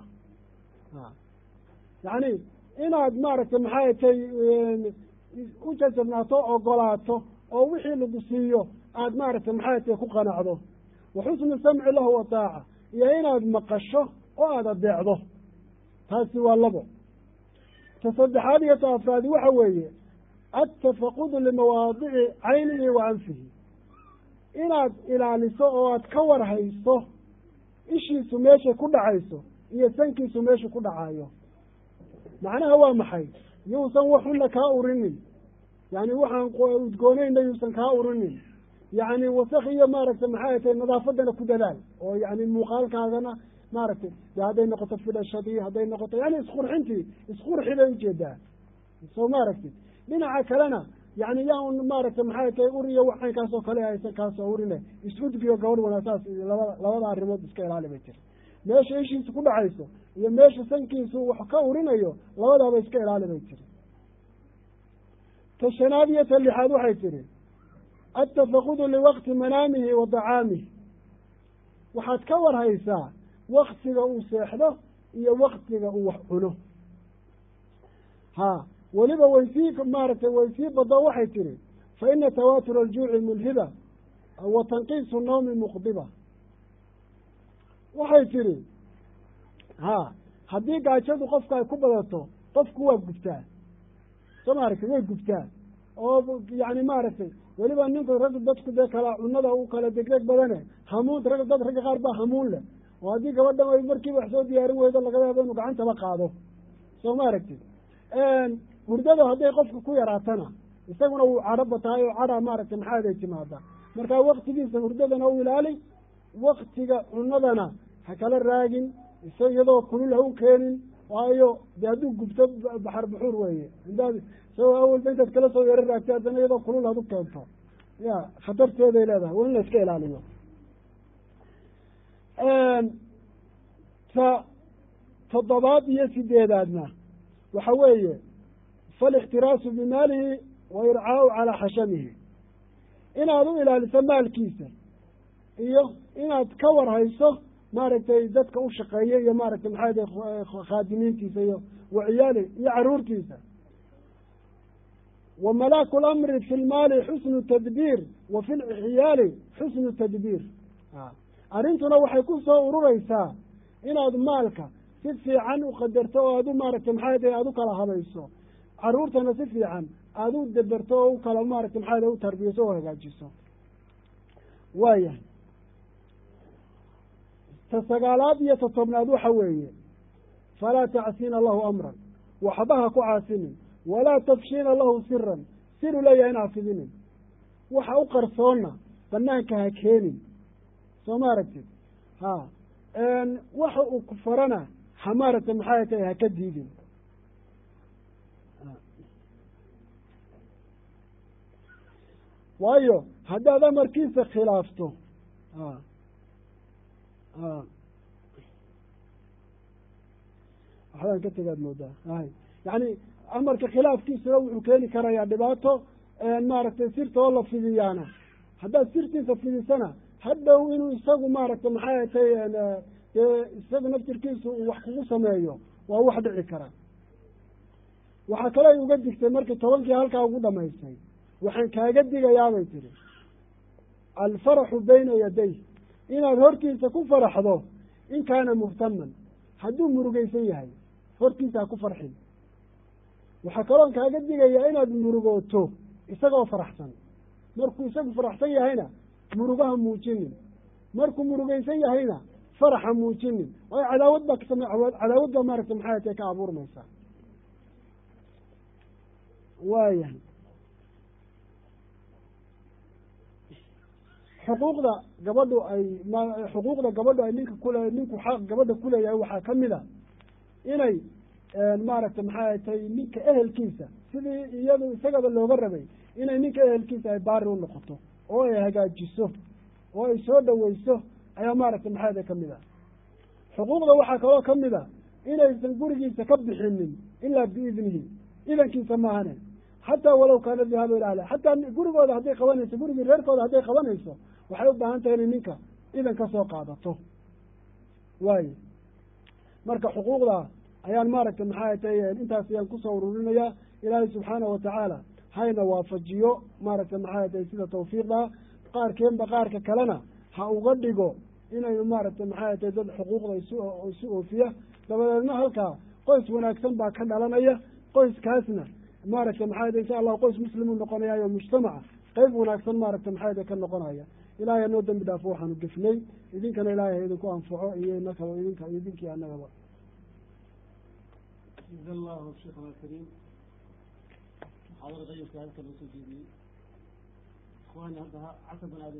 yacni inaad maaragtay maxay tay u jajabnaato ogolaato oo wixii lagu siiyo aad maaragtay maxay tay ku qanacdo wa xusnu samci lahu wadaaca iyo inaad maqasho oo aada adeecdo taasi waa labo ta saddexaad iyo ta afraadi waxa weeye attafaqudu limawaadici caynihi wa anfihi inaad ilaaliso oo aad ka warhayso ishiisu meeshay ku dhacayso iyo sankiisu meeshu ku dhacayo macnaha waa maxay yuusan waxuna kaa urinin yani waxaan udgoonayna yuusan kaa urinin yacni wasak iyo maaragtay maxay tahay nadaafadana ku dadaal oo yani muuqaalkaagana maaragtay de hadday noqoto fidhashadii hadday noqoto yani isqurxintii isqurxi bay ujeedaa soo maaragtid dhinaca kalena yani yaan maaragtay maxay tahay uriyo waxaynkaas oo kale haysan kaasoo urine is-udgiyo gabadh wanaasaas labada labada arrimood iska ilaali bay jira meesha ishiisu ku dhacayso iyo meesha sankiisu wax ka urinayo labadaaba iska ilaali bay jiri ta shanaad iyo ta lixaad waxay tihi attafaqudu liwaqti manaamihi wa dacaamihi waxaad ka warhaysaa waktiga uu seexdo iyo waktiga uu wax cuno ha weliba way sii maaragtay way sii bado waxay tihi fa ina tawaatura aljuuci mulhiba wa tanqiisu nawmi muqdiba waxay tihi ha haddii gaajadu qofka ay ku badato qofku waa gubtaa soo maaragtay way gubtaa oo yani maaragtay weliba ninku ragg dadku dee kala cunada u kala degdeg badane hamuun rag dad ragga qaar baa hamuun leh oo haddii gabadhan ay markiiba wax soo diyaarin weydo laga yaabo inuu gacantaba qaado soo maaragtid hurdada hadday qofka ku yaraatana isaguna wuu cadho batahay oo cadha maaragtay maxaaday timaada marka waktigiisa hurdadana u ilaali waktiga cunadana ha kala raagin isa iyadoo kulul ha u keenin waayo de hadduu gubto baxar buxuur weeye indaad isagoo awalba intaad kala soo yaro raagtay haddana iyadoo kulul had u keento ya khatarteeday leedahay waa in la iska ilaaliyo ta toddobaad iyo sideedaadna waxa weeye falixtiraasu bimaalihi wa ircaau calaa xashamihi inaad u ilaaliso maalkiisa iyo inaad ka warhayso maaragtay dadka u shaqeeya iyo maaragtay maxaa da khaadimiintiisa iyo waciyaali iyo caruurtiisa wa malaaku lamri fi lmaali xusnu tadbiir wa fi lciyaali xusnu tadbiir arrintuna waxay ku soo urureysaa inaad maalka si fiican u qadarto oo aad u maaragtay maxaa tahay aada u kala habayso caruurtana si fiican aada u daberto oo u kala maaragtay maxaa tahay u tarbiyaso oo hagaajiso waayahay ta sagaalaad iyo ta tobnaad waxa weeye falaa tacsiina lahu amran waxba ha ku caasinin walaa tafshiina lahu siran siru leeyahay in hafidinin waxa u qarsoonna banaanka ha keenin soo ma aragtid ha waxa uu ku farana ha maaragtay maxaa tahay ha ka diidin waayo haddaad amarkiisa khilaafto a a waxbaan ka tegaad moodaa hay yacni amarka khilaafkiisuna wuxuu keeni karayaa dhibaato maaragtay sirta oo la fidiyaana haddaad sirtiisa fidisana hadhow inuu isagu maaragtay maxay tay dee isaga naftirkiisu uu wax kugu sameeyo waa wax dhici kara waxaa kale ay uga digtay markii tobankii halkaa ugu dhamaystay waxaan kaaga digayaabay tihi alfaraxu bayna yaday inaad hortiisa ku faraxdo in kaana muhtaman hadduu murugeysan yahay hortiisa ha ku farxin waxaa kaloon kaaga digayaa inaad murugooto isagoo faraxsan markuu isagu faraxsan yahayna murugaha muujinin markuu murugeysan yahayna faraxa muujinin waayo cadaawad baa kasame cadaawad baa maaragtay maxay tae ka abuurmaysaa waayahay xuquuqda gabadhu ay m xuquuqda gabadhu ay ninka kule ninku xaq gabadha kuleeyahay waxaa kamid a inay maaragtay maxay tay ninka ehelkiisa sidii iyadu isagaba looga rabay inay ninka ehelkiisa ay baari u noqoto oo ay hagaajiso oo ay soo dhaweyso ayaa maaragtay maxay tay kamid a xuquuqda waxaa kaloo kamid a inaysan gurigiisa ka bixinin ilaa biidnihi idankiisa maahane xataa walow kaana dihaabu ila ahli xataa gurigooda hadday qabanayso gurigii reerkooda hadday qabanayso waxay u baahan tahay inay ninka idan ka soo qaadato waayo marka xuquuqda ayaan maaragtay maxay tay intaas ayaan kusoo ururinayaa ilaahay subxaana watacaala hayna waafajiyo maaragtay maxay tay sida tawfiiqda qaarkeenba qaarka kalena ha uga dhigo inaynu maaragtay maxay tay dad xuquuqda isu isu oofiya dabadeedna halkaa qoys wanaagsan baa ka dhalanaya qoyskaasna maaragtay maxay tay insha allahu qoys muslimuu noqonayayo mujtamaca qeyb wanaagsan maaragtay maxay tay ka noqonaya ilahay hanoo dembi dhaafo waxaanu gefnay idinkana ilahay ha idinku anfaco iyo inakaba idinka idinkii anagaba جزا الله شيخنا الكريم محاضرة طيبة هذا كان اخواني عندها عصب